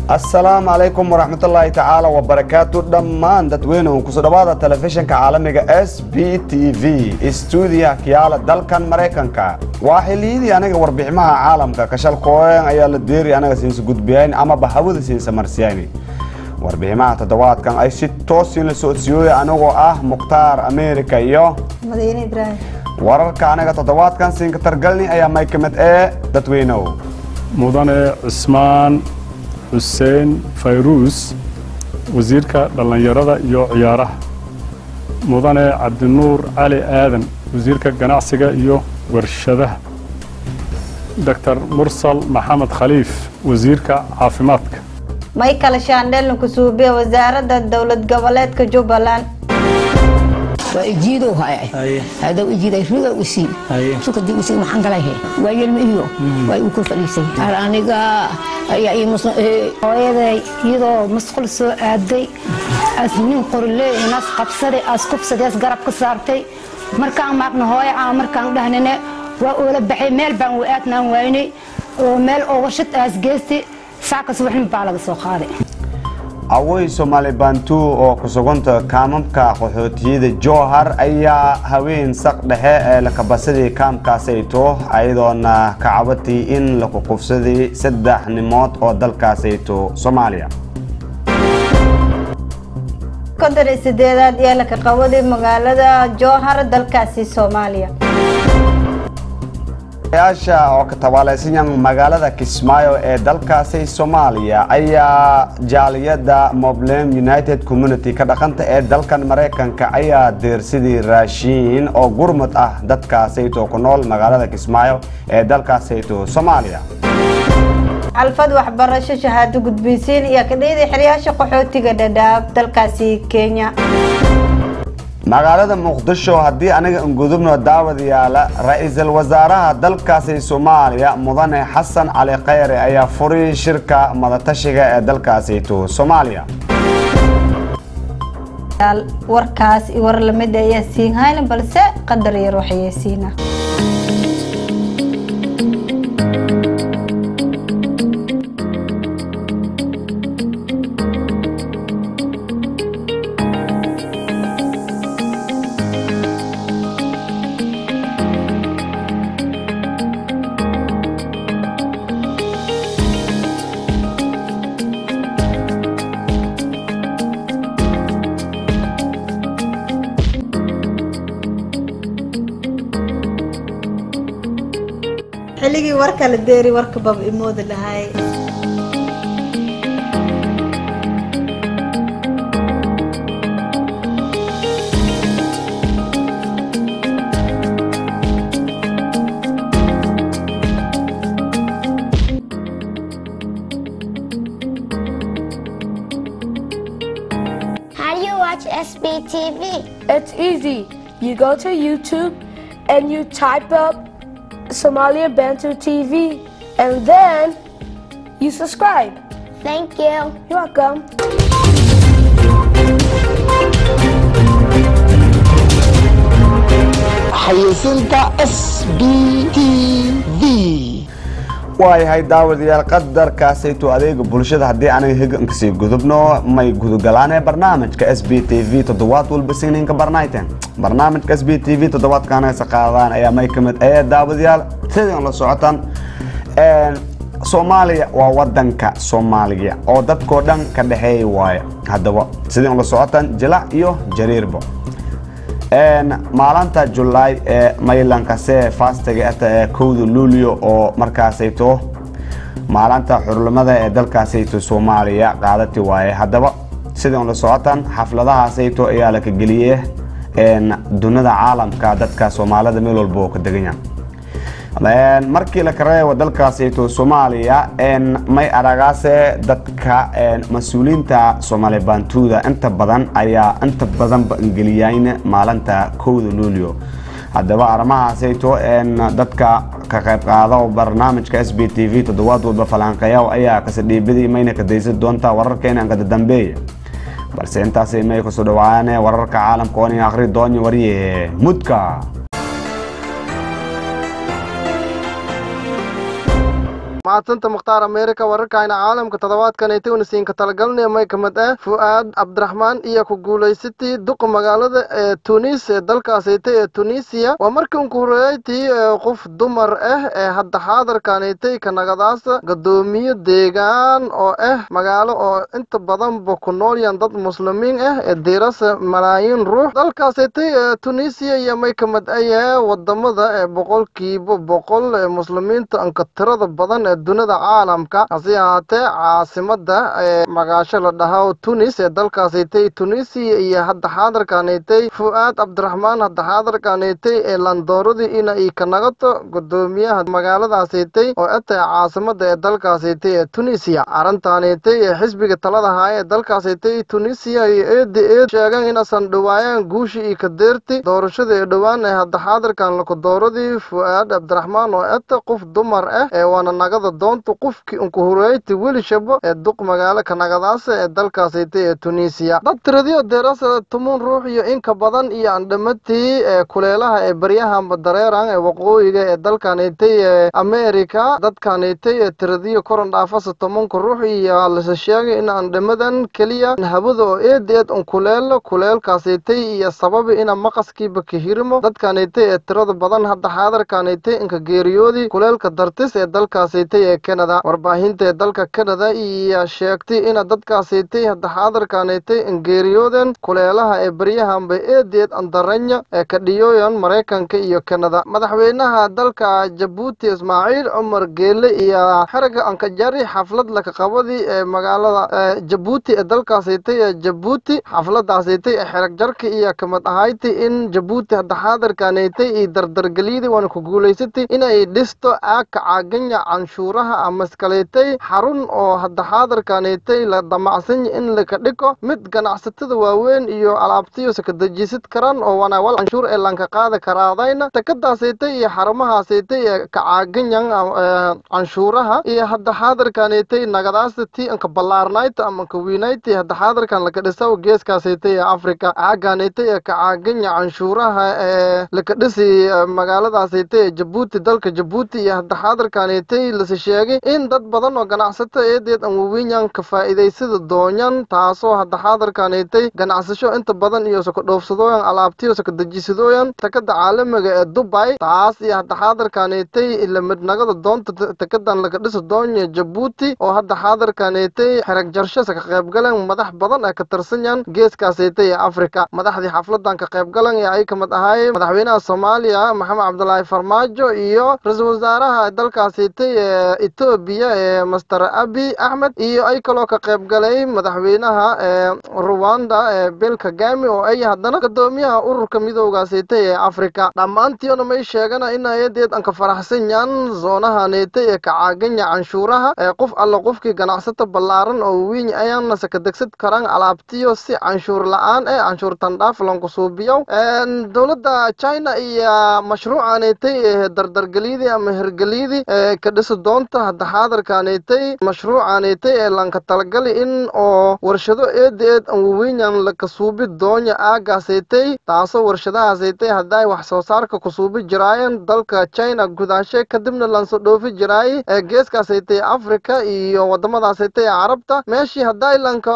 asalaamu calaykum waraxmatullaahi tacaala wabarakaatu dhammaan dadweynuhu kusoo dhawaada telefishinka caalamiga s b t v stuudiyaha kiyaala dalkan maraykanka waa xiliyadii aniga warbiximaha caalamka kashalkooyan ayaa la deeri anaga siinsa gudbiyayn amaba hawada siinsa marsiyayn warbiximaha toddobaadkan ay si toosiin la socodsiiyooya anigoo ah mukhtaar ameerika iyo madiine ibraahim wararka anaga toddobaadkan siinka targalni ayaa may ka mid ee dadweynow mudane cismaan xuseen fayruus wasiirka dhallinyarada iyo ciyaaraha mudane cabdinuur cali aadan wasiirka ganacsiga iyo warshadaha doctor mursal maxamed khaliif wasiirka caafimaadka michael shandel kusuubiye wasaaradda dowlad goboleedka jubbaland waa ijiidow haya hadow ijiiday riga usi sukadii usi maxaan galahe waa yelma iyo waa uu ku fadhiisay hal aniga ayaa ii musna hooyaday iyadoo masqul soo aaday as nin qorle inaas qabsaday as kufsaday as garab ka saartay markaan maaqna hooyo aan markaan dhahnine waa oola baxay meel baan u aadnaan waynay oo meel ooga shid aas geystay saakas waxnin baa laga soo qaaday awey soomaali bantu oo ku suganta kaamamka qaxootiyada jowhar ayaa haween saq dhexe ee lakabasadii kaamkaasayto ayadoona ka cabatay in laku kufsaday saddex nimood oo dalkaasayto soomaaliya konton iyo sideedaad iyo laka qawaday magaalada jowhar dalkaasi soomaaliya yaasha oo ka tabaalaysanyan magaalada kismaayo ee dalkaasi soomaaliya ayaa jaaliyada moblem united community ka dhaqanta ee dalkan maraykanka ayaa deersidii raashiin oo gurmud ah dadkaasayto ku nool magaalada kismaayo ee dalkaasayto soomaaliya xalfad waxbarasho shahaado gudbiysiin iyo kadhiyada xeryaasha qaxootiga dhadhaab dalkaasi kenya magaalada muqdisho haddii aniga ingudubno daawad yaala ra-iisul wasaaraha dalkaasi soomaaliya mudane xasan cali khayre ayaa furay shirka madatashiga ee dalkaasito soomaaliya warkaas iyo war lamid ayaa siin hayna balse qadar yar waxayeysiina xilligii warka la deeri warka bab imoodi lahay How do you watch SBTV? It's easy. You go to YouTube and you type up Somalia Bantu TV and then you subscribe. Thank you. You're welcome. xayeysiinta s b t v waayahay daawadayaal qadarkaasayto adeega bulshada haddii aniga higankasii gudubno may gudugalaanee barnaamijka s b t v toddobaad walba signinka barnayten barnaamijka s b t v toddobaadka anagasa qaadaan ayaa may ka mid ee daawadayaal sidan la socotaan soomaaliya waa wadanka soomaaliya oo dadkoo dhan ka dhexeeya waaye haddaba sidii la socotaan jilac iyo jariirbo maalinta julaay ee maylankase faastiga ata ee kowda luulyo oo markaasayto maalinta xurlimada ee dalkaasayto soomaaliya qaadati waaye haddaba sidii la socotaan xafladahaasayto ayaa laka geliyey dunida caalamka dadka soomaalida meel walba oo ka deganya markii la kareebo dalkaasayto soomaaliya may aragaase dadka mas-uuliyiinta soomaali baantuuda inta badan ayaa inta badanba ingeliyayn maalinta kowda luulyo haddaba arrimahaasayto dadka ka qayb qaado barnaamijka s b t v toddobaad walba falanqeeya ayaa kasadhiibadii mayna ka daysan doontaa wararkeena ankada dambeeya balse intaasay may kusoo dhawaane wararka caalamka oo nin akhri doonyo warye mudka mahadsanta mukhtaar america wararkayna caalamka toddobaadkanaytay unasiinka talagalnay may kamid ah fu'aad cabdiraxmaan iyo ku guulaysatay duqa magaalada ee tunis ee dalkaasaytay ee tunisia waa markii unku horeeyaytii qof dumar ah ee hadda xaadarkanaytay kanagadaasa gadoomiye deegaan oo ah magaalo oo inta badanba ku noolyan dad muslimiin ah ee diirasa malaayiin ruux dalkaasaytay ee tunisia iyo may kamid ayahe wadamada ee boqolkiiba boqol ee muslimiinta anka tirada badan ee dunida caalamka hase ahaatee caasimada ee magaasho la dhahaa tunis ee dalkaasaytay tunisia iyo hadda xaadarkanaytay fu'aad cabdiraxmaan hadda xaadarkanaytay ee landooradii ina ay ka nagato gudoomiyaha magaaladaasaytay oo etay caasimada ee dalkaasaytay ee tunisia arrintaanaytay ee xisbiga talada haya ee dalkaasaytay tunisia iyo eeda eed sheegan inaysan dhawaayaan guushii iyo kadeerti doorashada ee dhowaan ee hadda xaadirkan lakudooradii fu'aad cabdiraxmaan oo eta qof dumar ah ee waana nagada doonta qofkii unku horeeyti welishabo ee duq magaalo kanagadaasa ee dalkaasaytay ee tunisia dad tiradiyo deerasa tumun ruux iyo inka badan iyo andhamatii ee kuleelaha ee baryahanba dareeran ee waqooyiga ee dalkanaytay ee america dadkanaytay ee tiradiyo koran dhaafasa tobanka ruux iyo lase sheegay in andhamadan keliya hawada oo eed eed un kuleelo kuleelkaasaytay iyo sababi ina maqaskiiba kahirimo dadkanaytay ee tirada badan hadda xaadarkanaytay inka geeriyoodii kuleelka dartis ee dalkaasaytay ee canada warbaahinta ee dalka canada iyo sheegtay ina dadkaasaytay hadda xaadarkanaytay in geeriyooden kuleelaha ee baryahanba eedeed andaranya ee kadhiyooyan maraykanka iyo canada madaxweynaha dalka jabuuti ismaaciil cumar geele iyo xerga ankajari xaflad lakaqabadii ee magaalada jabuuti ee dalkaasaytay ee jabuuti xafladaasaytay ee xerag jarka iyo kamid ahayti in jabuuti hadda xaadarkanaytay iyo dardargelyadii waana ku guulaysatay inay dhisto aagka caaganya canshuuraha amaskalaytay xarun oo hadda xaadarkanaytay la damacsanya in laka dhigo mid ganacsatada waaweyn iyo alaabtiyo sakadejisid karan oo wanaawal canshuur ee lanka qaada karaadayna takadaasaytay iyo xarumahaasaytay ee kacaaganyan canshuuraha iyo hadda xaadarkanaytay nagadaasta ti anka ballaarnayta ama anka wiinayta hadda xaadarkan laka dhisaw geeskaasaytay ee africa caagaanaytay ee kacaaganya canshuuraha ee laka dhisi magaaladaasaytay ee jabuuti dalka jabuuti iyo hadda xaadarkanaytay lase sheegay in dad badan oo ganacsato eedeed aan waweynyan ka faa'iidaysada doonyan taasoo hadda xaadarkanaytay ganacsasho inta badan iyo sakadhoofsadooyan alaabtiyo sakadejisadooyan takada caalamiga ee dubay taas iyo hadda xaadarkanaytay lamidnagada doonta takadan laga dhisi doonya jabuuti oo hadda xaadarkanaytay xerag jarsho saka qaybgalan madax badan ee ka tirsanyan geeskaasaytay ee africa madaxdii xafladan ka qaybgalan ee ay kamid ahaayeen madaxweynaha soomaaliya maxamed cabdulaahi farmaajo iyo ra-iisul wasaaraha dalkaasaytay ee etoobiya ee master abi axmed iyo ay kaloo ka qaybgalay madaxweynaha ee ruwanda ee bel kagami oo ay haddana gadoomiyaha ururka midoogaasaytay ee africa dhammaantiona may sheegana in ayadeed aan ka faraxsan yan zoonahanaytay ee kacaaganya canshuuraha ee qof alla qofkii ganacsato ballaaran oo wiiñ ayaana sakadegsad karaan alaabtiyo si canshuur la-aan ee canshuur tandhaaf lanku suubiyo dowladda china iyo mashruucanaytay ee dardargelyadii ama hergelyadii ee ka dhisi doonta hadda xaadarkanaytay mashruucanaytay ee lanka talagali in oo warshado eed eed aan waweynyan laka suubi doonya aagaasaytay taasoo warshadahaasaytay hadday wax soo saarka ku suubi jiraayeen dalka china gudaashe kadibna lanso dhoofi jiraay ee geeskaasaytay africa iyo wadamadaasaytay ee carabta meeshii hadday lanka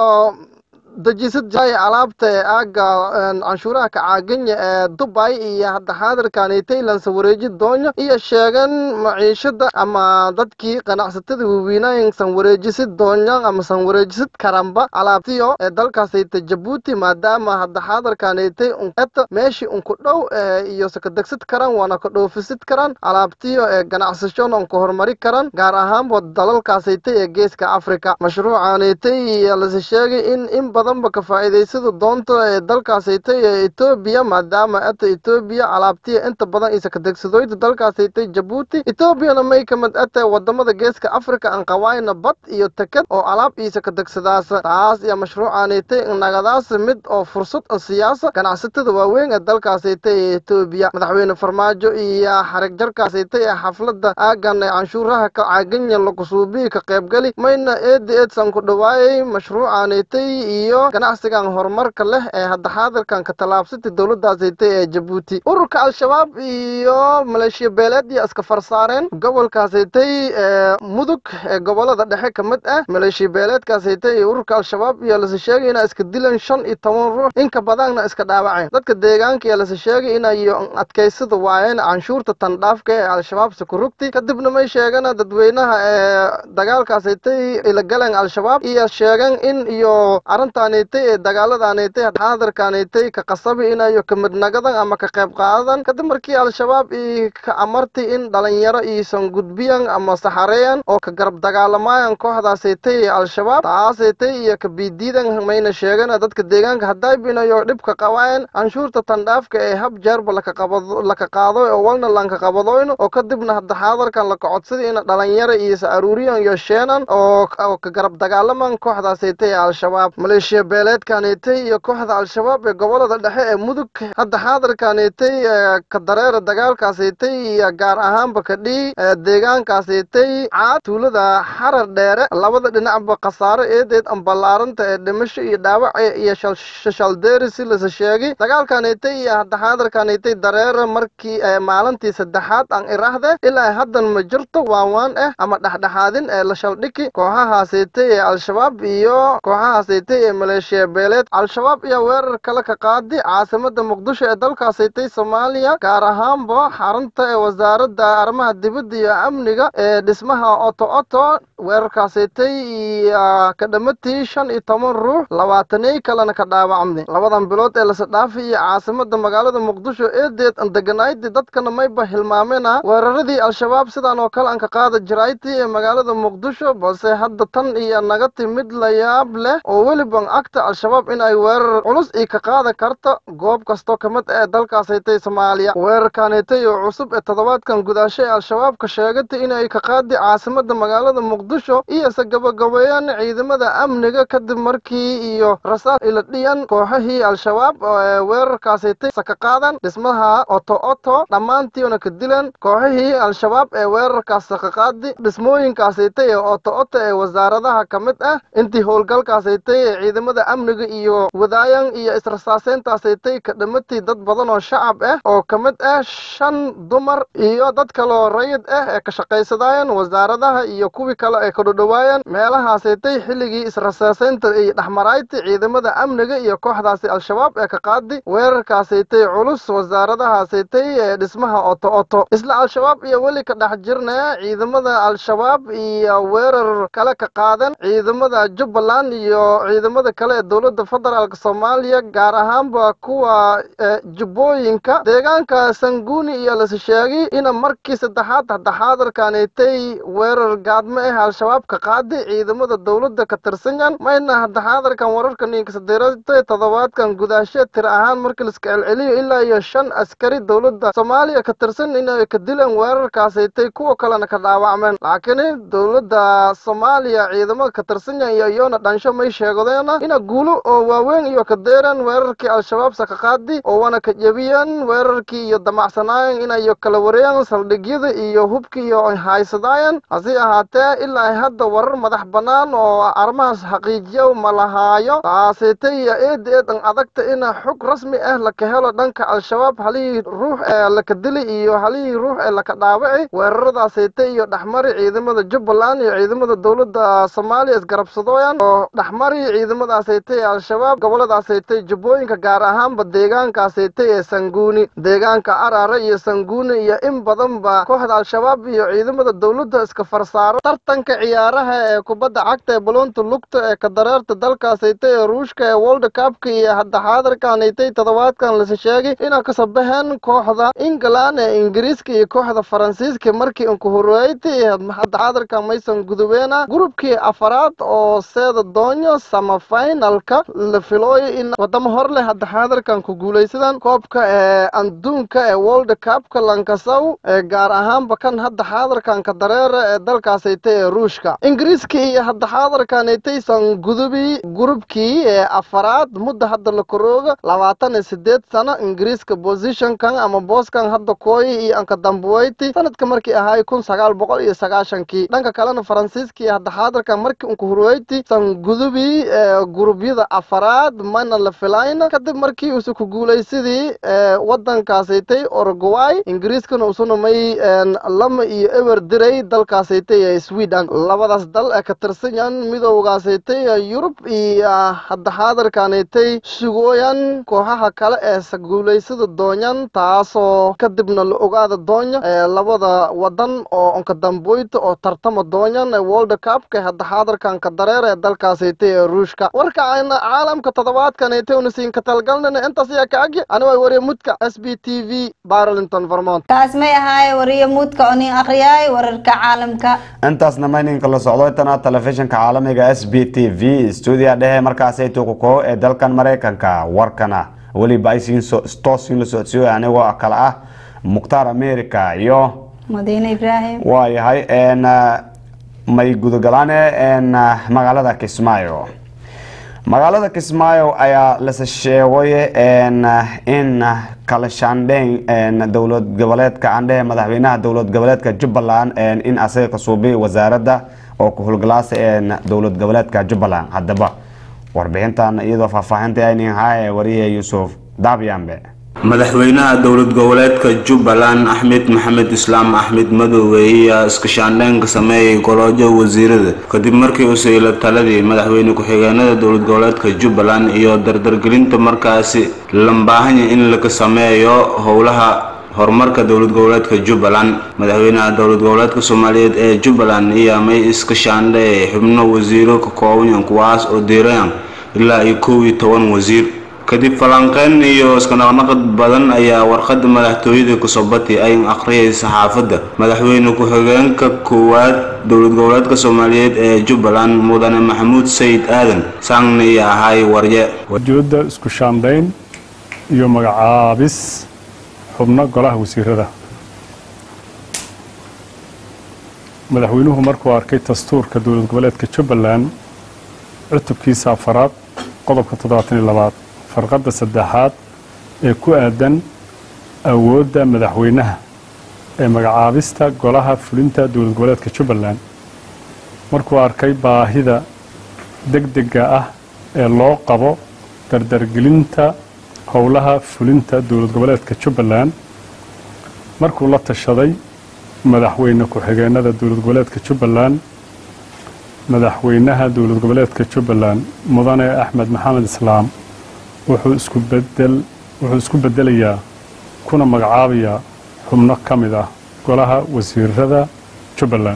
dejisad jiray alaabta ee aaga canshuuraha kacaaganya ee dubay iyo hadda xaadarkanaytay lansa wareeji doonya iyo sheegan maciishada ama dadkii ganacsatada waaweynayn san wareejisid doonya ama san wareejisid karanba alaabtiyo ee dalkaasayta jabuuti maadaama hadda xaadarkanaytay uneta meeshii unku dhow iyo sakadegsad karan waana ka dhoofisid karan alaabtiyo ee ganacsashona unka horumari karan gaar ahaanba dalalkaasaytay ee geeska africa mashruucanaytay iyo lase sheegay in in badanba ka faa'iidaysada doonta ee dalkaasaytay ee etoobiya maadaama ata etoobiya alaabtiya inta badan isa kadegsadoyda dalkaasaytay jabuuti etoobiyana may kamid ata wadamada geeska africa aan qawaayna bad iyo tekad oo alaab iisa kadegsadaasa taas iyo mashruucanaytay nagadaas mid oo fursad siyaasa ganacsatada waaweyn ee dalkaasaytay ee etoobiya madaxweyne farmaajo iyo xarig jarkaasaytay ee xaflada aagan ee canshuuraha ka caaganya lakusuubiyi ka qaybgali mayna eeda eedsan ku dhawaayay mashruucanaytay iyo iyo ganacsigan horumarka leh ee hadda xaadirkan ka tallaabsatay dowladaasaytay ee jabuuti ururka al-shabaab iyo maleeshiya beeleed iyo iska farsaareen gobolkaasaytay ee mudug ee gobolada dhexe ka mid ah maleeshiya beeleedkaasaytay iyo ururka al-shabaab iyo lase sheegay inay iska dileen shan iyo toban ruux inka badanna iska dhaawaceen dadka deegaanka iyo lase sheegay inay adkaysada waayeen canshuurta tandhaafka ee al-shabaab sakurugti kadibna may sheegana dadweynaha ee dagaalkaasaytay ilagaleen al-shabaab iyo sheegeen in iyo arrintaanaytay ee dagaaladaanaytay xaadirkaanaytay ka qasabi inayo ka midnagadan ama ka qayb qaadadan kadib markii al-shabaab i ka amartay in dhalinyaro iisan gudbiyan ama saxareeyan oo ka garab dagaalamayan kooxdaasaytay ee al-shabaab taasaytay iyo ka biidiidan mayna sheegana dadka deegaanka hadaybinayo dhibka qabaayeen canshuurta tandhaafka ee hab jeerba laka qabado laka qaado oo walna lanka qabadoyno oo kadibna hadda xaadarkan laka codsaday in dhalinyaro iisa aruuriyan iyo sheenan oo oo ka garab dagaalaman kooxdaasaytay ee al-shabaab maleeshiya beeleedkanaytay iyo kooxda al-shabaab ee gobolada dhexe ee mudug hadda xaadirkanaytay ee ka dareera dagaalkaasaytay iyo gaar ahaanba kadhii ee deegaankaasaytay caad tuulada xarar dheere labada dhinacba khasaaro eedeed ambalaaranta ee dhimasho iyo dhaawac iyo shashaldeeri si lasa sheegay dagaalkanaytay iyo hadda xaadirkanaytay dareera markii ee maalintii saddexaad aan iraahde ilaa haddan ma jirto waawaan ah ama dhexdhexaadin ee la shaldhiki kooxahaasaytay ee al-shabaab iyo kooxahaasaytay ee maleeshiya beeleed al-shabaab iyo weerar kale ka qaadi caasimada muqdisho ee dalkaasaytay soomaaliya gaar ahaanba xarunta ee wasaaradda arrimaha dibadda iyo amniga ee dhismaha oto oto weerarkaasaytay iyo ka dhamatii shan iyo toban ruux labaataney kalena ka dhaawacmay labadan bilood ee lasa dhaafay iyo caasimada magaalada muqdisho eedeed an deganaydii dadkana mayba hilmaamena weeraradii al-shabaab sidaan oo kale aan ka qaada jiraaytii ee magaalada muqdisho balse hadda tan iyo naga timid la yaab leh oo weliban agta al-shabaab in ay weerar culus ii ka qaada karta goob kastoo ka mid ee dalkaasaytay soomaaliya weerarkanaytay oo cusub ee toddobaadkan gudaasho ee al-shabaabka sheegatay in ay ka qaadi caasimada magaalada muqdisho iyo se gabagabeeyaan ciidamada amniga kadib markii iyo rasaas ila dhiyan kooxahii al-shabaab ee weerarkaasaytay saka qaadan dhismaha oto oto dhammaantiina ka dilan kooxihii al-shabaab ee weerarkaas saka qaadi dhismooyinkaasaytay ee oto oto ee wasaaradaha ka mid ah intii howlgalkaasaytay ee ciidamada amniga iyo wadaayan iyo israsaaseyntaasaytay ka dhamatay dad badan oo shacab ah oo ka mid ah shan dumar iyo dad kaloo rayid ah ee ka shaqaysadaayeen wasaaradaha iyo kuwii kale ee ka dhodhowaayeen meelahaasaytay xilligii israsaaseynta iyo dhexmarayti ciidamada amniga iyo kooxdaasi al-shabaab ee ka qaadi weerarkaasaytay culus wasaaradahaasaytay ee dhismaha oto oto isla al-shabaab iyo weli ka dhex jirnaya ciidamada al-shabaab iyo weerar kale ka qaadan ciidamada jubbaland iyo ciidamada kale ee dowladda federaalk soomaaliya gaar ahaanba kuwa jubbooyinka deegaanka sanguuni iyo lase sheegay ina markii saddexaad hadda xaadarkanaytay weerar gaadmo ah al-shabaab ka qaadi ciidamada dowladda ka tirsanyan mayna hadda xaadarkan wararka ninka sadeeratay toddobaadkan gudaashe tir ahaan markii laiska celceliyo ilaa iyo shan askari dowladda soomaaliya ka tirsan inay ka dileen weerarkaasaytay kuwa kalena ka dhaawacmeen laakiin dowladda soomaaliya ciidamada ka tirsanyan iyo iyona dhansho may sheegadeena ina guulo oo waaweyn iyo ka deeran weerarkii al-shabaab saka qaadi oo wana ka jebiyeen weerarkii iyo damacsanaayen inayo kala wareeyan saldhigyada iyo hubkii iyo haysadaayen hase ahaatee ilaa hadda warar madax bannaan oo arrimahaas xaqiijiyo ma lahaayo taasaytay iyo eed eedan adagta ina xog rasmi ah laka helo dhanka al-shabaab halihii ruux ee laka dili iyo halihii ruux ee laka dhaawaci weeraradaasaytay iyo dhexmari ciidamada jubbaland iyo ciidamada dowladda soomaaliya isgarabsadooyan oo dhexmari ciidamadaasaytay ee al-shabaab goboladaasaytay jubbooyinka gaar ahaanba deegaankaasaytay ee sanguuni deegaanka arare iyo sanguuni iyo in badanba kooxda al-shabaab iyo ciidamada dowladda iska farsaaro tartanka ciyaaraha ee kubadda cagta ee baloonta lugta ee ka dareerta dalkaasaytay ee ruushka ee world cupka iyo hadda xaadarkanaytay toddobaadkan lase sheegay inaa ka sabaheen kooxda england ee ingiriiska iyo kooxda faransiiska markii inkuhureeytay hadda xaadarkan maysan gudubeena gurubkii afaraad oo seeda doonyo samafinalka la filooyo in wadamo hor leh hadda xaadarkan ku guulaysadaan koobka ee anduunka ee world cupka lankasow ee gaar ahaanba kan hadda xaadarkan ka dareera ee dalkaasaytay ee ruushka ingiriiska iyo hadda xaadarkanaytay san gudubi gurubkii ee afaraad mudda hadda la korooga labaatan iyo sideed sano ingiriiska positionkan ama booskan hadda kooyi iyo anka dambuweyti sanadka markii ahaay kun sagaal boqol iyo sagaashankii dhanka kalena faransiiska iyo hadda xaadarkan markii unka hurweyti san gudubi ee gurubyada afaraad mana la filayn kadib markii usu ku guulaysadii wadankaasaytay orogway ingiriiskana usuna may lama iyo ewer diray dalkaasaytay ee sweden labadaas dal ee ka tirsanyan midowgaasaytay yurub iyo hadda xaadarkaanaytay sugooyan kooxaha kale ee saguulaysada doonyan taasoo kadibna la ogaada doonya labada wadan oo onka damboyta oo tartama doonyan world cupka hadda xaadarkan ka dareer ee dalkaasaytay ee ruushka warka ayna caalamka toddobaadkanaytay una siin ka talgalnana intaas ayaa ka agi aniga wariye mudka s b t v barlington vermont kaas may ahaaye wariye muudka oo nin akhriyaay wararka caalamka intaasna mayninka la socdo intana telefishinka caalamiga s b t v stuudiya dhehe markaasay tukuko ee dalkan maraykanka warkana weliba ay toosiin la socodsiiyo anigoo kale ah mukhtaar america iyo madiine ibraahim waa yahay may gudagalaane magaalada kismaayo magaalada kismaayo ayaa lase sheegay in kala shaandheyn dowlad goboleedka andhehe madaxweynaha dowlad goboleedka jubbaland in asaga kasuubi wasaaradda oo ku howlgalaasa dowlad goboleedka jubbaland haddaba warbixintan iyadoo faahfaahinta aynin haaye wariye yuusuf daabyambe madaxweynaha dowlad goboleedka jubbaland axmed maxamed islaam axmed madoobe ayaa iskashaandheynka sameeyay goloojo wasiirada kadib markii uu saylo taladii madaxweyne ku-xigeenada dowlad goboleedka jubbaland iyo dardargelinta markaasi lambaahanya in laga sameeyo howlaha horumarka dowlad goboleedka jubbaland madaxweynaha dowlad goboleedka soomaaliyeed ee jubbaland ayaa may iska shaandheeyay xubno wasiiro ka koobanyan kuwaas oo diirayan ilaa iyo kow iyo toban wasiir kadib falanqeyn iyo iskanaqnaqad badan ayaa warqada madaxtooyada kusobati ay akhriyay saxaafadda madaxweyne ku-xigeenka koowaad dowlad goboleedka soomaaliyeed ee jubbaland mudane maxamuud sayid aadan saangna iyo ahay warye ujeedda isku shaandhayn iyo magacaabis xubno golaha wasiirada madaxweynuhu markuu arkay dastuurka dowlad goboleedka jubbaland cutubkiisa afaraad qodobka toddobaatan iyo labaad farqadda saddexaad ee ku aadan awoodda madaxweynaha ee magacaabista golaha fulinta dowlad goboleedka jubbaland markuu arkay baahida degdega ah ee loo qabo dardargelinta howlaha fulinta dowlad goboleedka jubbaland markuu la tashaday madaxweyne ku-xigeenada dowlad goboleedka jubbaland madaxweynaha dowlad goboleedka jubbaland mudane axmed maxamed islaam wuxuu isku bedel wuxuu isku bedelayaa kuna magacaabayaa xubno ka mid ah golaha wasiirada jubbaland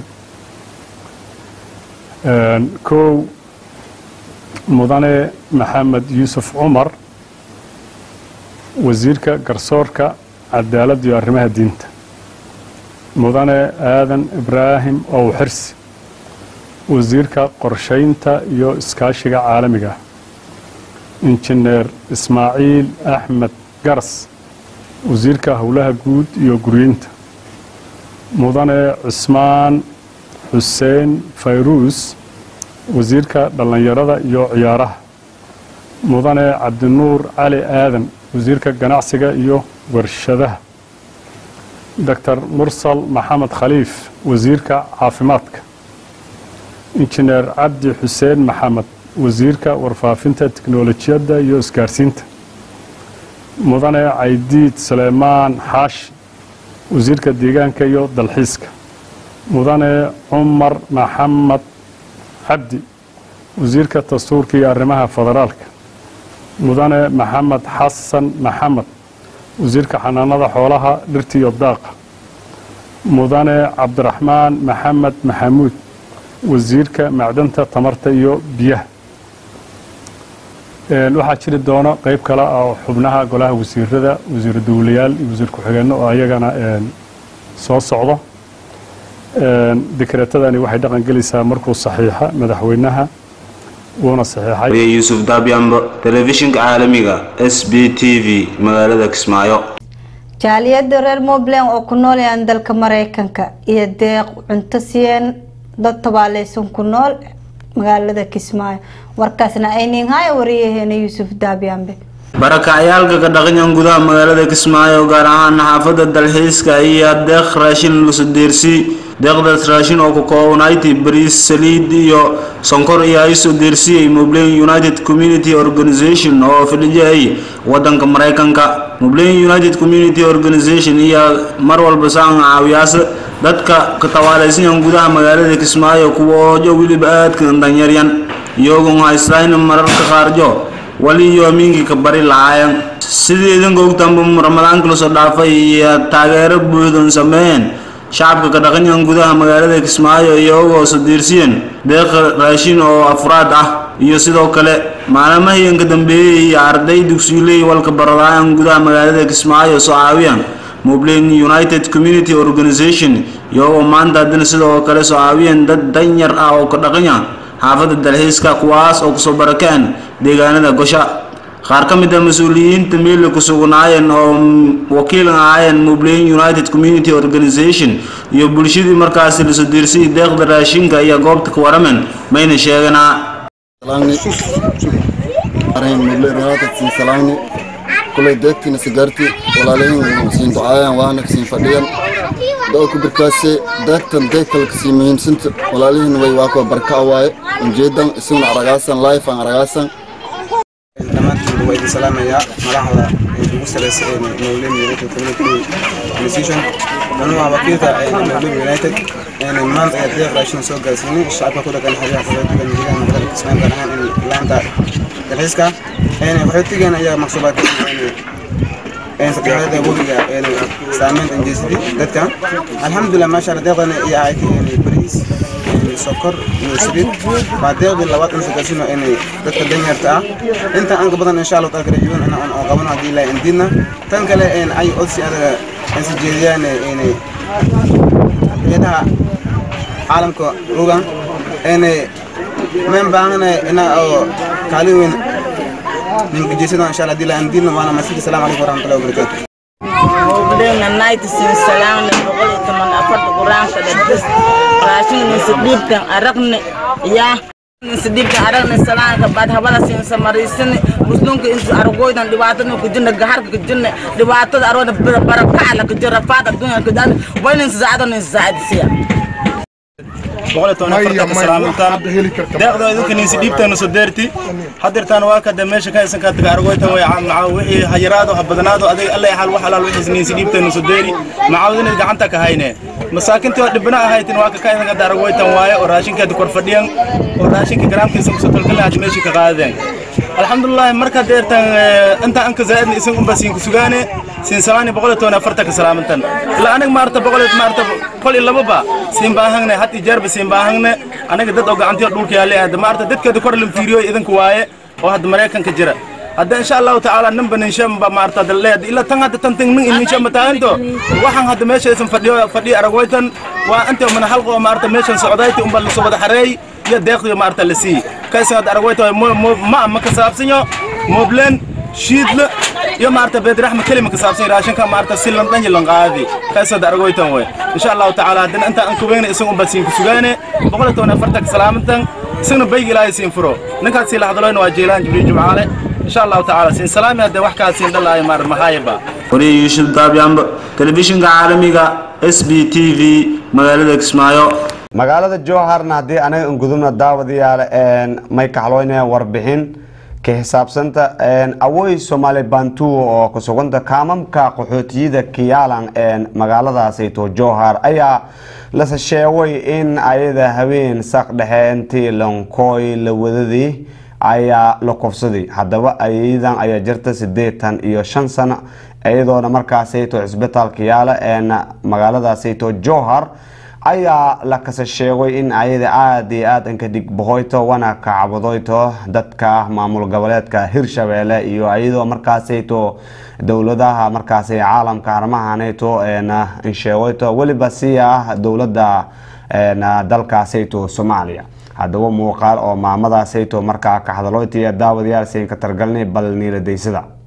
kow mudane maxamed yuusuf cumar wasiirka garsoorka cadaaladda iyo arrimaha diinta mudane aadan ibraahim ow xirsi wasiirka qorshaynta iyo iskaashiga caalamiga injineer ismaaciil axmed garas wasiirka howlaha guud iyo guryeynta mudane cusmaan xuseen fayruus wasiirka dhallinyarada iyo ciyaaraha mudane cabdinuur cali aadan wasiirka ganacsiga iyo warshadaha doctor mursal maxamed khaliif wasiirka caafimaadka injineer cabdi xuseen maxamed wasiirka warfaafinta tiknolojiyadda iyo isgaarsiinta mudane caydiid suleymaan xaashi wasiirka deegaanka iyo dalxiiska mudane cumar maxamed cabdi wasiirka dastuurka iyo arrimaha federaalka mudane maxamed xasan maxamed wasiirka xanaanada xoolaha dhirta iyo daaqa mudane cabdiraxmaan maxamed maxamuud wasiirka macdanta tamarta iyo biyaha waxaa jiri doono qeyb kale oo xubnaha golaha wasiirada wasiir dowlayaal iyo wasiir ku-xigeenno oo ayagana soo socdo dekreetadani waxay dhaqan gelaysaa markuu saxiixa madaxweynaha wuuna saxiixay yuusuf dabyambo telefishinka caalamiga s b t v magaalada kismaayo jaaliyada reer montland oo ku noolayaan dalka mareykanka iyo deeq cunto siiyeen dad tabaaleysan ku nool magaalada kismaayo warkaasna ayninhaya wariyaheena yuusuf daabyambe barakacayaalka ka dhaqanyan gudaha magaalada kismaayo gaar ahaan xaafada dalxiiska iyo deeq raashin lasu deersi deeqdaas raashin oo ka koobnayti bariis saliid iyo sonkor iyo ay soo deersiyey mublain united community organization oo fadhiyay wadanka maraykanka mublain united community organization iyo mar walba saan caawiyaasa dadka ka tawaalaysanyan gudaha magaalada kismaayo kuwa oojo weliba aadka danyaryan iyagoon haystaan mararka qaarjo wali iyo aminkii ka bari lahaayeen sidii idinka ogtaanba ramadaanka lasoo dhaafay iyo taageero buuxdan sameeyeen shacabka ka dhaqanyan gudaha magaalada kismaayo iyagoo soo diirsiyeen deeqa raashin oo afraad ah iyo sidoo kale maalmahiin ka dambeeyey iyo arday dugsiiley walka baradaayan gudaha magaalada kismaayo soo caawiyaan mublain united community organization iyagoo maanta haddana sidoo kale soo caawiyeen dad danyar ah oo ka dhaqanya xaafadda dalxiiska kuwaas oo kusoo barakeen deegaanada gosha qaar ka mid a mas-uuliyiinta meeli ku sugnaayeen oo wakiil ahaayeen mublain united community organization iyo bulshadii markaasi lasoo diirsayay deeqda raashinka iyo goobta ka waramen mayna sheeganaa kulay deegtiina sigaarti walaalahin siin ducaayaan waana siin fadhiyan doo ku birkaase deegtan deeg kale kasii muhiimsanta walaalihin way waa kuwa barka waaye ujeedan isaguna aragaasan life aan aragaasan dhammaantiin waa idin salaamayaa madaxda ugu sareysa ee mawlin united community organization anuu ah wakiilka mawlin united maanta ayaa deeq raashin soo gaarsiinay shacabka ku dhaqan xeryaha qaxootiga gudaha magaalada kismaayo gaar ahaan laanta dalxiiska qaxootigan ayaa maqsuubaad saddexaada webiga saameyn injeysatay dadka alxamdulilah maasha allah deeqdan iyo ahayd bariis sokor iyo saliid waa deeqdii labaad in sagaasino inay dadka danyarta ah inta aan ka badan insha allah taala rajuun in aan qabano haddii ilaahay indidna tan kale ay odsi adaga si jeediyaan inay hayadaha caalamka rogan inay men baahana ina oo kaalin weyn ninka jeesada insha allah haddii ilaahay indidna waana masjid salaam calaykum waraxmatullahi wabarakaatu وبدأنا نايت سين سلام نقول كمان أفرد قرآن كده راشين نسديب كان أرقنا يا نسديب كان أرقنا سلام كبعد هبلا سين سماريسن مسلم كإنت أرقوي دان دبعتنا كجنة جهار كجنة دبعتنا أرونا بركة على كجرة فات الدنيا كده وين نزعدنا نزعد سيا boqol iyo toban afartanka salaamintaan deeqda idinka ninsi dhiibteena soo deerti hadirtaan waa kada meesha ka haysan kaadtaga argoytan way maca wixii hayaraado ha badanaado adig alla xal wax alaal wixii ninsi dhiibteena soo deeri macaawidina gacanta ka hayne masaakintii oo dhibana ahaytin waa ka ka haysan kaadta argoytan waaye oo raashinkeeda kor fadhiyan oo raashinka garaamkiisa kusoo talgalin had meeshii ka qaadeen alxamdulilah marka deertan inta anka zaaidna isin unba siinka sugaane siin samaani boqol iyo toban afartanka salaamintan ilaa aniga maarta boqol iyo maarta kol iyo lababa siin baahangne had iyo jeerba siin baahangne aniga dad oo gacantiyo dhulka yaale hadda maarta dadkeeda kor lam fiiriyo idinka waaye oo hadda maraykanka jira hadda insha allahu tacaala ninba ninshamba maarta dalle ila tan hadda tan tan nin ninshamba taaganto waxaan hadda meesha isan fadhiyo fadhiyo aragwaytan waa inta mana halqa oo maarta meeshan socdayti unba lasoo wada xareey iyo deeqdiyo maarta la sii kaysan hadda aragwayta ma ma ka saabsanyo moblen shiidle iyo maarta beedraxma kelima ka saabsan raashinka maarta si lan dhanyi lan qaadi kaysan hadda aragwaytan way insha allahu tacaala haddana inta aan kubeyna isaga unba siin ku sugaane boqol iyo toban afartanka salaamintan isagna bayg ilaahay siin furo ninkaas sii laxdaloyna waa jeelaan jibriil jumcaale insha allahu tacaala siin salaami haddee wax kaa siin dhalaayo maar mahayaba wariye yuusuf daabyaamba telefishinka caalamiga s b t v magaalada kismaayo magaalada jowharna haddii anaga ingudubna daawadayaal may kaxloynaya warbixin ka xisaabsanta awooy soomaali bantuo oo ku suganta kaamamka qaxootiyada kiyalan magaaladaasayto jowhar ayaa lase sheegay in ayada habeen saq dhexeentii lankooy la wadadii ayaa la kufsaday haddaba ayadan ayaa jirta sideetan iyo shan sano iyadoona markaasayto cisbitaalka yaala magaaladaasayto jowhar ayaa la kasa sheegay in ayada aada iyo aada inka dhigbahoyto wana kacabadoyto dadka maamul goboleedka hirshabeelle iyo iyadoo markaasayto dowladaha markaasi caalamka arrimahanayto insheegoyto weliba si ah dowladda dalkaasayto soomaaliya haddaba muuqaal oo maamadaasayto markaa ka hadaloytiya daawadayaal siin ka targalnay bal niiladaysada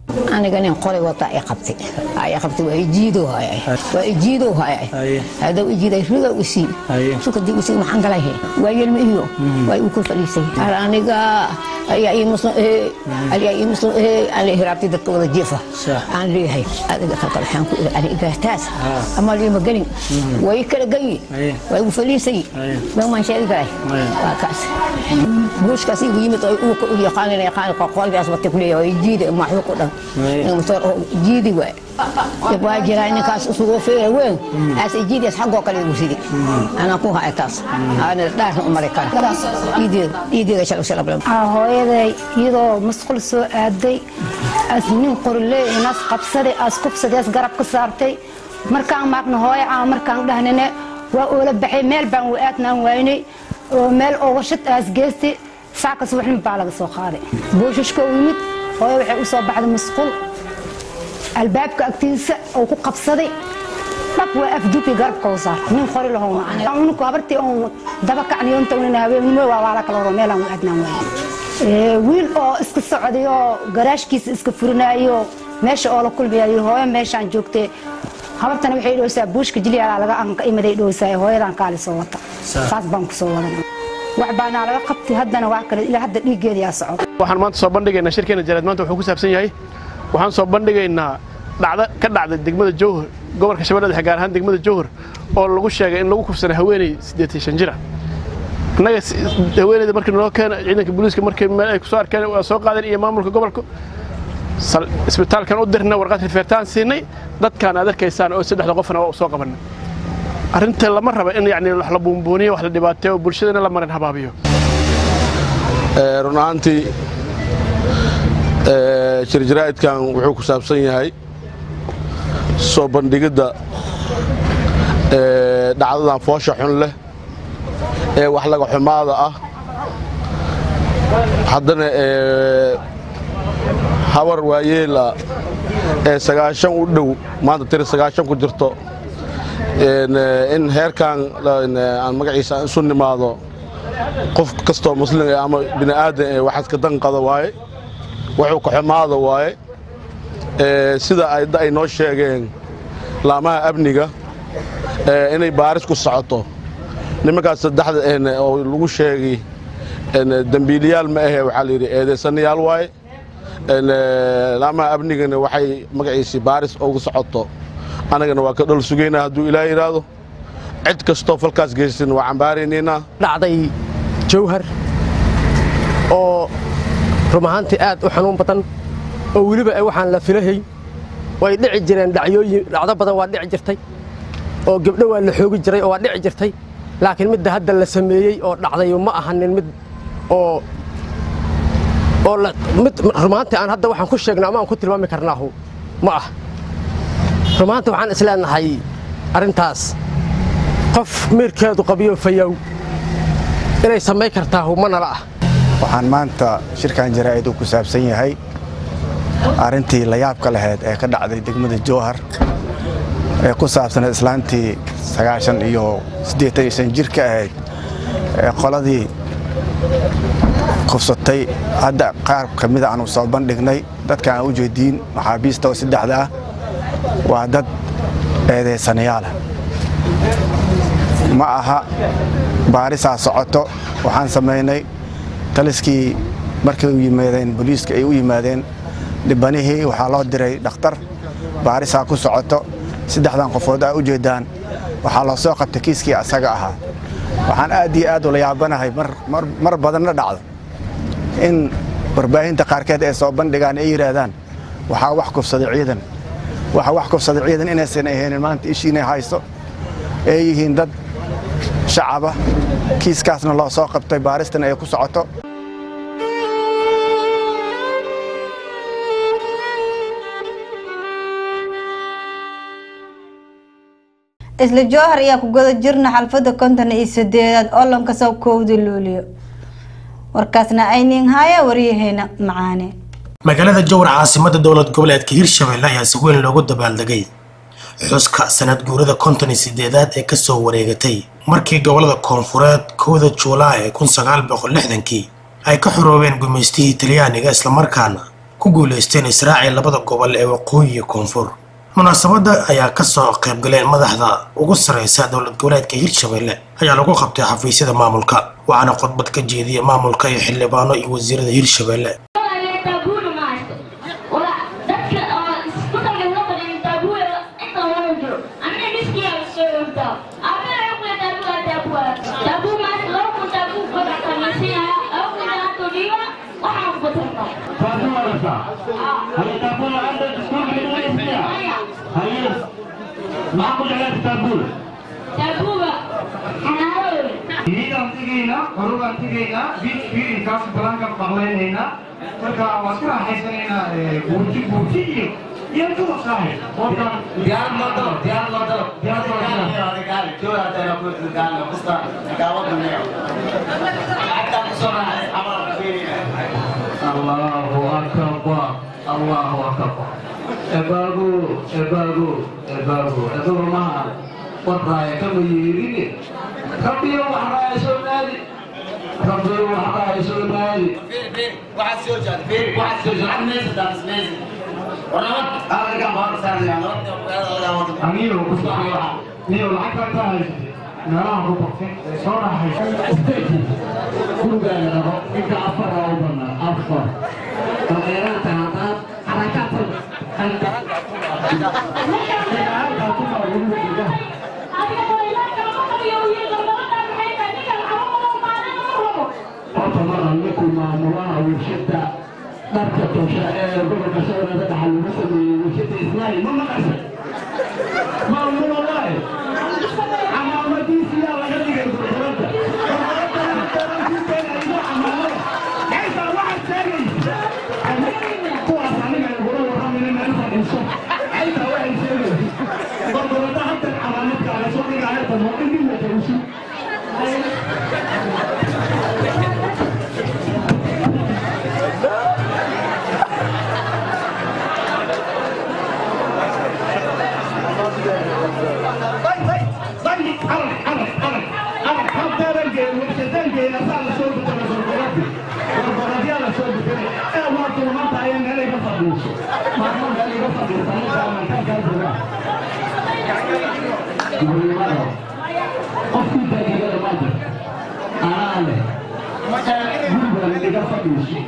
aniga nin qolay wata ay qabtay ay qabtay waa ijiido hayay waa ijiido hayay hada ijiiday riga usi suka di usi maxan galay he waa yelma iyo waa uu ku fadhiisay hal aniga ayaa ii muslim ee ayaa ii muslim ee aan hiraabtay dadka wada jeefa aan leeyahay adiga kalkal waxaan ku iri aniga taas ama lii magalin way kala gayi way u fadhiisay ma ma sheegi karay waa kaas buushkaas igu yimid oo uu ku yaqaan yaqaan qolkaas wata kuleeyahay jiida ma wuxuu ku dhan motor jiidi waay waa jiraa ninkaas isugu feera weyn as jiidias xaggoo kale igu sidi anaa ku haya taas ana dhaarna u maray kale iideeda shalay shalay bilan hooyaday iyadoo masqul soo aaday as nin qorle inaas qabsaday as kufsaday as garab ka saartay markaan maaqna hooyo aan markaan dhahnane waa oola baxay meel baan u aadnaan waynay oo meel ooga shad aas geystay saakas waxnin baa laga soo qaaday buushashka u yimid hooyo waxay u soo baxday masqul albaabka agtiisa oo ku qabsaday dhab waa afduubi garabka u saar nin qori lahowna unku habartii oon daba kacniyoontawnina habeenimo waa waala kala horo meelaan u aadnaan waayay wiil oo iska socday oo garaashkiisa iska furinayo meesha oo la kulmayayo hooyo meeshaan joogtay habartana waxay dhowsaa buushka jiliyaalaa laga anka imaday dhowsaa hooyadan kaali soo wata saas baan ku soo wadan wax baanaa laga qabtay haddana wax kale ilaa hadda dhiiggeeda yaa socda waxaan maanta soo bandhigaynaa shirkeena jaraad maanta wuxuu ku saabsan yahay waxaan soo bandhigaynaa dhacdo ka dhacday degmada jowhar gobolka shabeellada dhexe gaar ahaan degmada jowhar oo lagu sheegay in lagu kufsanay haweeney siddeetan shan jira annaga haweeneyda markii naloo keena ciidanka booliiska markii meel ay kusoo arkeen waa soo qaadeen iyo maamulka gobolka isbitaalkan u dirna warqad rifeertaan siinay dadkaan aad arkaysaan oo saddexda qofna waa soo qabanay arrinta lama raba in yacni wax la buunbuuniyo wax la dhibaateeyo bulshadana la marin habaabiyo run ahaantii shirjaraa'idkan wuxuu ku saabsan yahay soo bandhigidda dhacdadan foosha xun leh ee wax laga xumaada ah haddana habar waayeela ee sagaashan u dhow maanta tiri sagaashan ku jirto in heerkan aan magaciisa isu nimaado qof kastoo muslim ama bini aadan ee waxaad ka danqada waaye wuxuu ka xumaada waaye sida ay noo sheegeen laamaha amniga inay baaris ku socoto nimankaas saddexda oo lagu sheegay dembiiliyaal ma ahe waxaa la yidhi eedeysanayaal waaye laamaha amnigana waxay magaciisii baaris ugu socoto annagana waa ka dhol sugaynaa hadduu ilaah yidhaahdo cid kastoo falkaas geysan waa cambaaraynaynaa dhacday jawhar oo rum ahaantii aad u xanuun badan oo weliba waxaan la filahay way dhici jireen dhacyooyin dhacdo badan waa dhici jirtay oo gabdho waa la xoogi jiray oo waa dhici jirtay laakiin midda hadda la sameeyey oo dhacday ma ahanin mid oo oo mid rumaantii aan hadda waxaan ku sheegna ama aan ku tilmaami karnaahu ma ah rumaantii waxaan isleenahay arrintaas qof miirkeedu qabiyo fayow inay samayn kartaahu ma nala ah waxaan maanta shirkan jaraa'id uu ku saabsan yahay arrintii layaabka lahayd ee ka dhacday degmada jowhar ee ku saabsanayd islaantii sagaashan iyo siddeetan iyo shan jirka ahayd ee qoladii kufsatay hadda qaar ka mida aanu soo bandhignay dadka aan u jeediin maxaabiista oo saddexda ah waa dad eedaysanayaala ma aha baarisaa socoto waxaan samaynay taliskii markay u yimaadeen booliiska ay u yimaadeen dhibanihii waxaa loo diray dhakhtar baarisaa ku socoto saddexdan qofood aa u jeedaan waxaa loo soo qabtay kiiskii asaga ahaa waxaan aad iyo aad ula yaabanahay mar badanna dhacdo in warbaahinta qaarkeed ay soo bandhigaan ay yidhaahdaan waxaa wax kufsaday ciidan waxa wax kufsaday ciidan inaysan ahaynin maanta ishiinay hayso ay yihiin dad shacaba kiiskaasna loo soo qabtay baaristana ay ku socoto isla jowhar ayaa ku guda jirna xalfada konton iyo sideedaad olanka sabkowda luuliyo warkaasna aynin haya waryaheena macaane magaalada jowhar caasimada dowlad goboleedka hirshabelle ayaa si weyn loogu dabaaldegay xuska sanad guurada konton iyo sideedaad ee kasoo wareegatay markii gobolada koonfureed kowda juulaay ee kun sagaal boqol lixdankii ay ka xoroobeen gumaystihii talyaaniga islamarkaana ku guuleysteen israaci labada gobol ee waqooyi iyo koonfur munaasabadda ayaa kasoo qaybgaleen madaxda ugu sareysa dowlad goboleedka hirshabelle ayaa lagu qabtay xafiisyada maamulka waxaana khudbad ka jeediyay maamulka iyo xildhibaano iyo wasiirada hirshabelle horugaan tegaynaa fiirinkaas balaankan maqlaynaynaa marka waan ku raaxaysanaynaa buurti buurti iyo iyo duwasaahe diyaarad loo dalo diyaarad loo dalo diyaarad loo Allahu akbar Allahu akbar ebagu ebagu ebagu ebagu maha warraaya kama yeerini rabbiyo wax raaya soo naadi rabbiyo wax raaya soo naadi waxaad soo jaad fiiri waxaad soo jaad meysa daas meysa warnamad alaga baan saarnaa aniyo ku socda niyo lacag ka haysatay meelaha ku baqtay soo raaxaysa gurigaaga rabo inta afar aa u banaa afar dameeraanta haddaad xarakaad horta maraan ninkuu maamulaha warshada dharka tosha ee gobolka shabeellada dhexe lagu sameeyey warshada islaami ma maqashay maamul wallaahi camaamadiisi yaa laga dhigay gurgurada kuwaas aniga igula warramina meel fadhiiso aytaa waxay sheegaysa gurgurada hadda camaamadkaaga soo dhigaya damo indhin la tawsi qofkii daqiiqada ma jir anaa leh guriga iga fadhiiso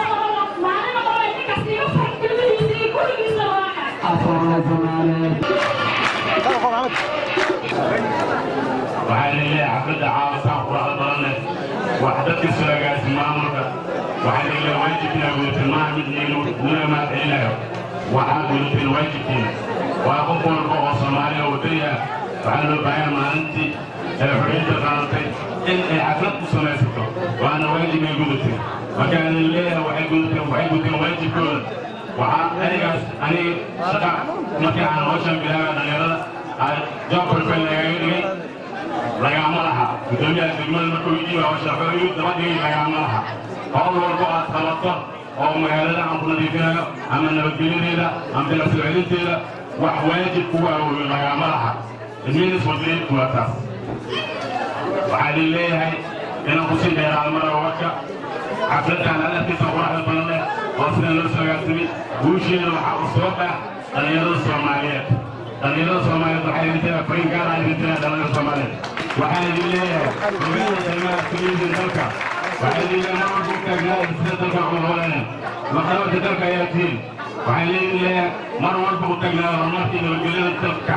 waxaa leeyahay xafladda caawasaan quraxda badan leh wax dadka soo agaasi maamulka waxaa leeyahay waajibkiina gudateen maaha mid nula mahadcelinayo waxaad gudateen waajibkiina waa qof walba oo soomaaliya wadani ah waxaa loo baahan maalintii ee xorriyadda qaadatay in ay xaflad ku samaysato waana waajib ay gudateen marka aan leeyahay waxay gudateen waxay gudateen waajibkooda waxaa anigaas aniga shaqa markii aan hawshan bilaabay dhalinyarada joobkalfel lagaga dhigay lagama laha gudoomiyaha degmada markuu yidhi hawsha wuxuu daba dhigay lagama laha howl walbo aad qabato oo magaalada aan ku nadiifinayo ama nabadgelyadeeda ama bilasoo celinteeda wax waajib kugu awooyo lagama laha idminis wadleedku waa taas waxaa lii leeyahay inaan kusii dheeraado mara warka xafladdan hadafkiisa quraxda badan leh oo sidan loo soo agaarsamay guusheeda waxaa u soo bax dhallinyarada soomaaliyeed dhallinyarada soomaaliyeed waxay idintaa farin gaar ah idintaa dhallinyarada soomaaliyeed waxaan idin leeyahay hoggaanka qiimaha keliyihiin dalka waxaan idin leeyahay mar walba u taagnaa sida dalka cunaqabadaneen maqabarka dalka ayaa tihiin waxaan idin leeyahay mar walba u taagnaa horumarka iyo nabadgelyada dalka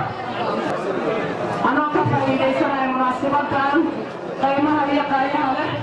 anoo ka faa'iidaysanaya munaasibadan qiimaha iyo qaayaha leh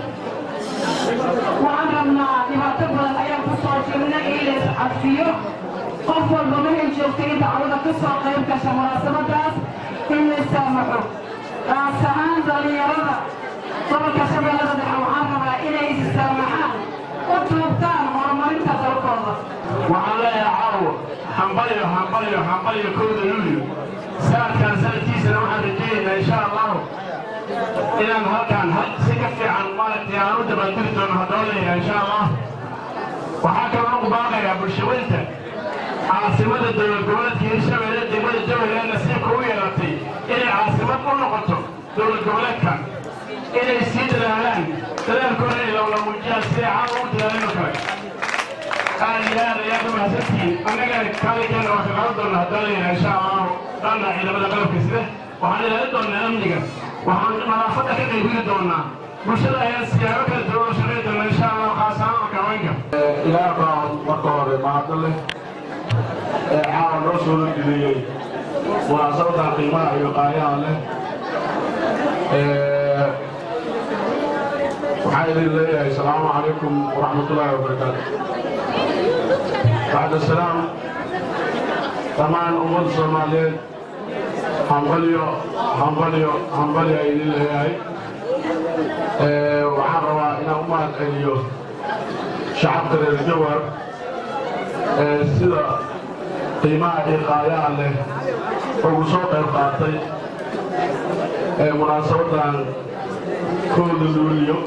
waxaan rabnaa dhibaato badan ayaan ku soo jirnay in la iscafiyo qof walba mahay joogtay in dacwada ka soo qayb gasha munaasabadaas in la saamaxo gaas ahaan dhallinyarada gobolka shabeellada dhexe waxaan rabaa inay issaamaxaan u tuubtaan horumarinta dalkooda waxaan leeyahay caawo hambaliyo hambaliyo hambaliyo kowda luulyo sanadkan sanadkiisana waxaan rajaynaynaa insha allahu inaan halkaan si ka fiican maaragtay aan u dabaaldiri doono haddoo leeyahay insha allah waxaa kaloo ugu baaqayaa bulshaweynta caasimada dowlad goboleedka hirshabeelle degmada jawhar ee nasiibka u yeelatay inay caasimad u noqoto dowlad goboleedka inay sii dadaalaan dadaalkooda inay lawla muujiyaan siday caawa u dadaalin oo kale aad iyo aad ayaad u mahadsantihiin annagana kaalinkeena waa kaqaban doonaa haddaan leeyahay insha allahu dhanna ciidamada qalabka sida waxaan ilaalin doonaa amniga waxaan nadaafadda ka qaybgeli doonaa bulshada ayaa siyaabo kala duwan u shaqayn doona insha allahu khaas ahaan marka haweenka ilaah baa marka hore mahadda leh ee caawa noo soo geliyey munaasabaddan qiimaha iyo qaayaha leh waxaan idin leeyahay asalaamu calaykum waraxmatullaahi wabarakaatu bacda salaam dhammaan ummadda soomaaliyeed hambalyo hambalyo hambalyo ay idin leeyahay waxaan rabaa inaan u mahad celiyo shacabka reer jawar ee sida qiimaha iyo qaayaha leh ugu soo qayb qaatay ee munaasabaddan kooda luuliyo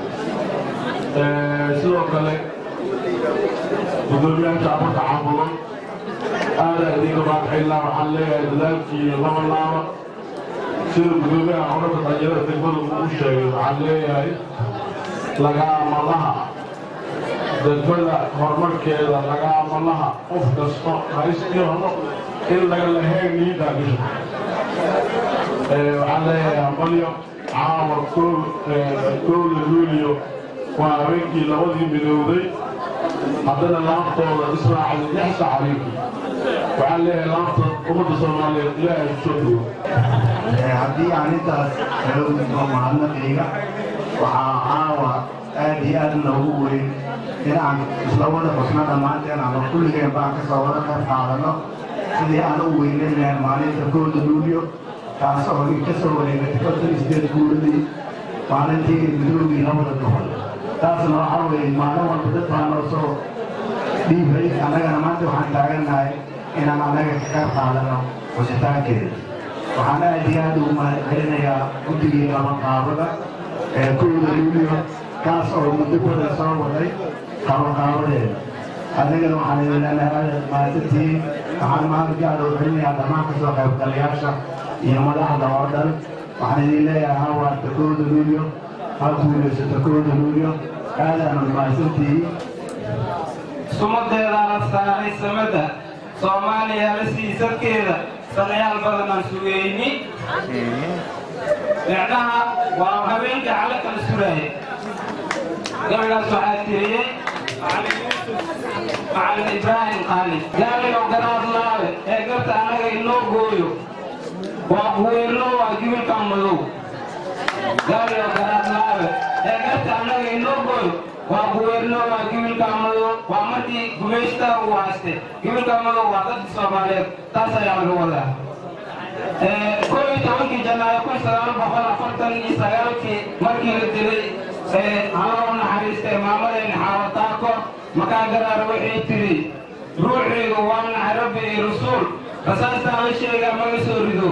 sidoo kale gudoomiyaasha afarta xaafadood aada idinka baadxilaa waxaan leeyahay dadaalkii laba laaba sida gudoomiyaha xorada dhalinyarada degmada uu u sheegay waxaan leeyahay lagaamalaha degmada horumarkeeda lagaamalaha qof kasto haystii horo in laga lahayn niidaa gasho waxaan leeyahay hambalyo caawa kowda luuliyo waa habeenkii labadii midowday haddana laaftooda israacday lix sac habeenkii waxaan leeyahay laafta ummadda soomaaliyeed ilaahay ku soo dhowo haddii aan intaas kala gudbo mahadnaqayga waxaa caawa aad iyo aad noogu weyn in aan isla wada xusno dhammaanteen ama kulligeen baan ka soo wada qayb qaadano sidii aan u weyneyn lahayn maalinta kooda luulyo taas oo ka soo wareegatay konton iyo sideed guuradii maalintii midoogii labada gobol taasna waxaa weeye maalin walba dad baa noo soo dhiibay annagana maanta waxaan taagannahay inaan annaga ka qayb qaadano xusitaankeeda waxaan aad iyo aad ugu mahadcelinayaa guddigii qabanqaabada ee kowda luulyo kaas oo muddo badan soo waday qabanqaabadeeda annagana waxaan idin leenahay aad mahadsantihiin waxaan mahad gaar u celinayaa dhammaan kasoo qaybgalayaasha iyo madaxda oo dhan waxaan idin leeyahay ha waarta kowda luulyo ha guulaysato kowda luulyo aadaanu mahadsantihiin sumadeedaana saaray samada soomaaliya la siisadkeeda sanayaal badanaan sugayni micnaha waa habeenka cala kala suraaya gabaygaas waxaa tiriyey macalin ibraahim qaali gaaligow garaadlaabe ee garta annaga inoo gooyo waa kuweerno waa gibilkan madow gaaligow garaadlaabe ee garta annaga inoo gooyo waa kuweerno waa gibilkan madow waa markii gumaystaa uu hayste gibilkan madow waa dadka soomaaliyeed taas ayaa laga wadaa koo iyo tobankii janaayo kun sagaal boqol afartan iyo sagaalkii markii la dilay haloo naxariistay maamadayna xaawataako makaa garaar waxay tiri ruuxaygu waa naxay rabbi iyo rasuul rasaastaan la sheegaa maga soo rido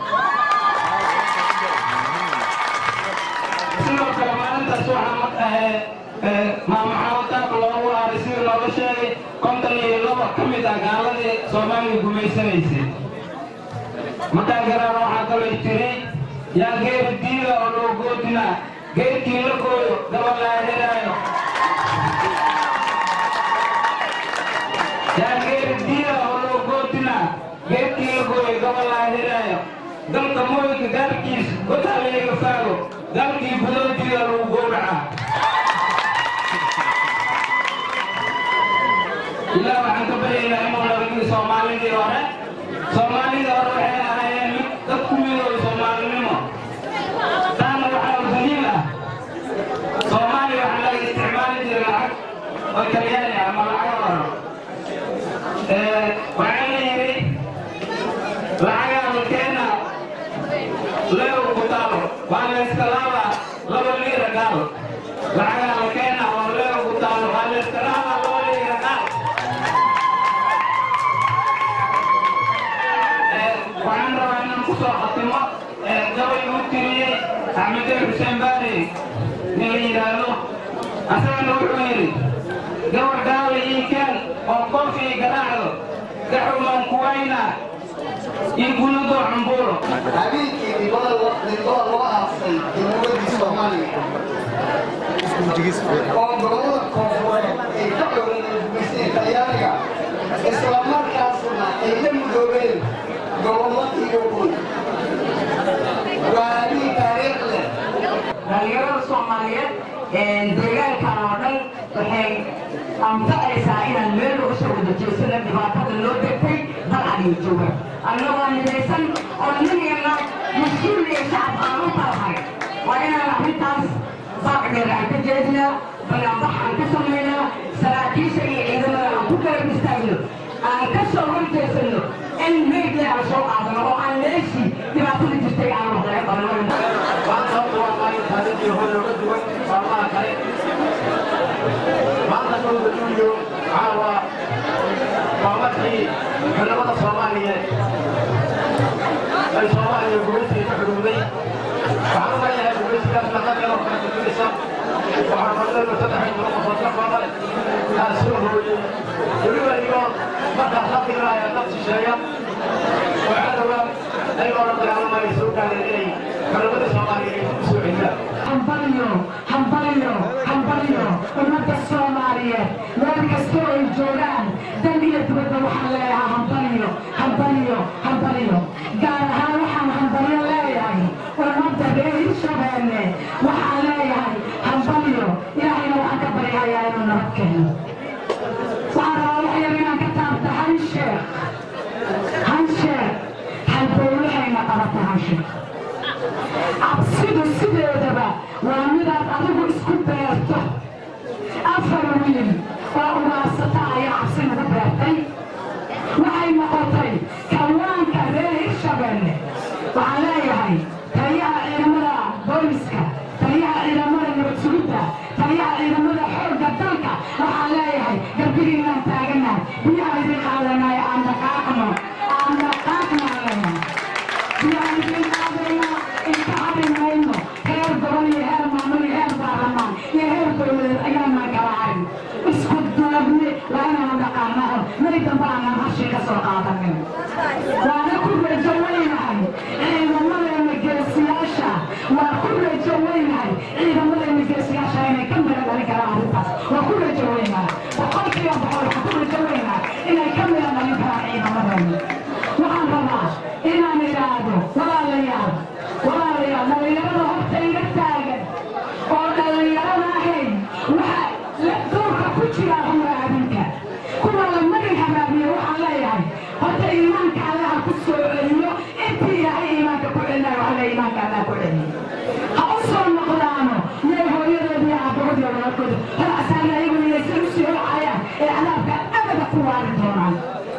sidoo kale maalintaas waxaa mag ahee maama xaawataako loogu haray sida looga sheegay konton iyo laba ka mid ah gaaladii soomaaliya gumaysanaysay makaa garaar waxaa kaloo tiri yaa geeri diida oo loo goodinaa geedkii la gooyo gabal laa helaayo yaa geeri diida oo loo goodinaa geedkii la gooyo gabal laa helaayo dalka mooyinka gaarkiis gotaa leega faago dalkii budoodiida lagu gowracaa ilaa waxaan ka baryaynaa inuu nabadgii soomaalidii hore soomaalidii hore waxay ahaayeen mid dad ku midooy soomaalinimo taana waxaa u daliil ah soomaaliya waxaa laga isticmaali jiray lacag oo talyaani ah ama lacago horo waxaa la yidhi lacagaa la keena leew ku taalo waa la iska laabaa laba liira gaal lacagaa la keena oo leew ku taalo waa la iska laabaa laba liira gaal waxaan rabaa inaan ku soo khatimo gabay uu tiriyey axmedee xuseen baari nin la yidhaahdo asagana wuxuu yidhi gabar gaala ii keen oo kolkii garaacdo gaxumaan kuwayna in kunadoo cambuulo habeenkii ribada ribada loo aasay jamhuuriyaddii soomaaliya oo gobolada koonfureed ay ka codeen talyaaniga isla markaasna ay la mudoobeen gobollo iyo guud waa arrin taariikh leh dhalinyarada soomaaliyeed deegaankan oo dhan waxay anfacaysaa inaan meel uga soo wada jeesana dhibaatada loo degtay dal adiyo jooga annagoo midaysan oo ninayna mas-uul iyo shacab aan u talahay waa inaan arrintaas baaqdheer aan ka jeednaa banaanbax aan ka samaynaa saraakiisha iyo ciidamada aan ku garab istaagno aan ka soo horjeesano in meydle aan soo qaadano oo aan meeshii dhibaatada jirtay aan waxlaga qabanno maanta kowda luulyo caawa waa markii xildhibada soomaaliyeed ay soomaaliya gumaysiga ka xudhuuday waxaan u leeyahay gumaysigaas naqadeeno kala gudbinaysa waxaan fadleenu saddex iyo toban qofood ka kooban aan soo hooyey weliba iyo markaas la fiiraya dad shisheeya oo cadowga ayagoo la dagaalamaya soo gaareen inay xildhibada soomaaliya ay ku soo celiyaan hambalyo hambalyo hambalyo ummadda soomaaliyeed meel kastoo ay joogaan dan iyo dibadda waxaan leeyahay hambalyo hambalyo hambalyo gaar ahaan waxaan hambalyo leeyahay ummadda reer hirshabeelle waxaan leeyahay hambalyo ilaahayna waxaan ka baryahayaa inuu nabad keeno waxaan rabaa wax yar inaan ka taabta han sheekh han sheekh halbowlahayna qabata han sheekh cabsidu sideedaba waa midaad adigu isku beerto afar wiil oo ugaasata ayaa cabsi nagu beertay waxay noqotay kawaanka reer hirshabeelle waxaan leeyahay taliyaha ciidamada booliska taliyaha ciidamada nabad sugidda taliyaha ciidamada xoogga dalka waxaan leeyahay garbigiinaan taaganahay biyaha idin qaadanaya aan dhaqaaqno aan dhaqaaqno aan leeyahay biyaha idin qaadayna inka hadhi mayno heer gobol iyo heer maamul iyo heer baarlamaan iyo heer dowladeed ayaanaan kala harin isku duubni waa inaanu dhaqaanaho mari dambe aanaan hashii ka soo qaadanin waana ku rajo weynahay ciidamadeena geesiyaasha waa ku rajo weynahay ciidamadeena geesiyaasha inay ka mira dhalin karaan arrintaas waa ku rajo weynahay boqolkiiba boqol waxaa ku rajo weynahay inay ka mira dhalin karaan ciidamadeena waxaan rabaa inaan idhaahdo walaalayaal walaalayaal dhallinyarada horta iga taagan oo dhallinyarada ahayn waxa la duurka ku jira amra adinka kuwa la magin habaabiye waxaan leeyahay horta iimaanka allaha ku soo celiyo intii ilaahay iimaanka ku celinayo alla iimaanka allah ku celiyo ha u soo noqdaano meel hooyadood iyo aabahood iyo walaalkooda hor asaana ayaguna inaysan usii holcayaan ee cadaabka abada ku waari doonaan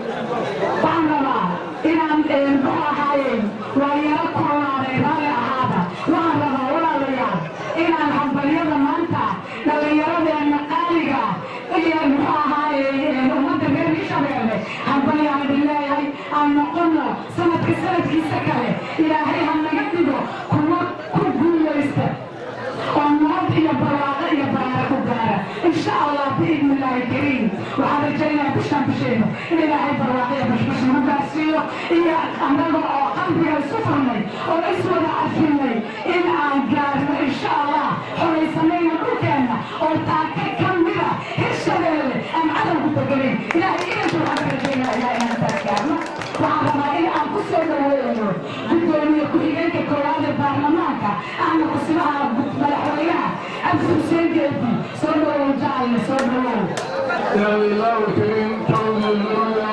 waxaan rabaa inaan muxuu ahaayeen waa yaro kulaaday raalli ahaada waxaan rabaa walaalayaal inaan hambalyada maanta dhallinyaradeenna qaaliga iyo muxuu ahaaye ummadda reer hishabeelle hambalyaan idin leeyahay aan noqono sanadka sanadkiisa kale ilaahay ha naga dhigo kuwa ku guulaysta oo nabad iyo barwaaqo iyo baraare ku gaara insha allah biidni illaahi kariim waxaan rajaynaya bishaan bisheenu in ilaahay barwaaqo iyo bashbash nagu gaarsiiyo iyo annaga oo qalbiga isu furnay oo iswada cafinay in aan gaarno insha allah xoraysanayna dhulkeenna oo taaka ka mida hirshabeelle aan cadowgu deganayn ilaahay idanka waxaan ka rajaynaya ilaah inaan taas gaarno waxaan rabaa in aan ku soo dhaweeyno gudoomiye ku-xigeenka koowaad ee baarlamaanka ahna kusimaha madaxweynaha cabdi xuseen geedi soo dhawow jacayna soo dhawow يا الله الكريم كوني الأولى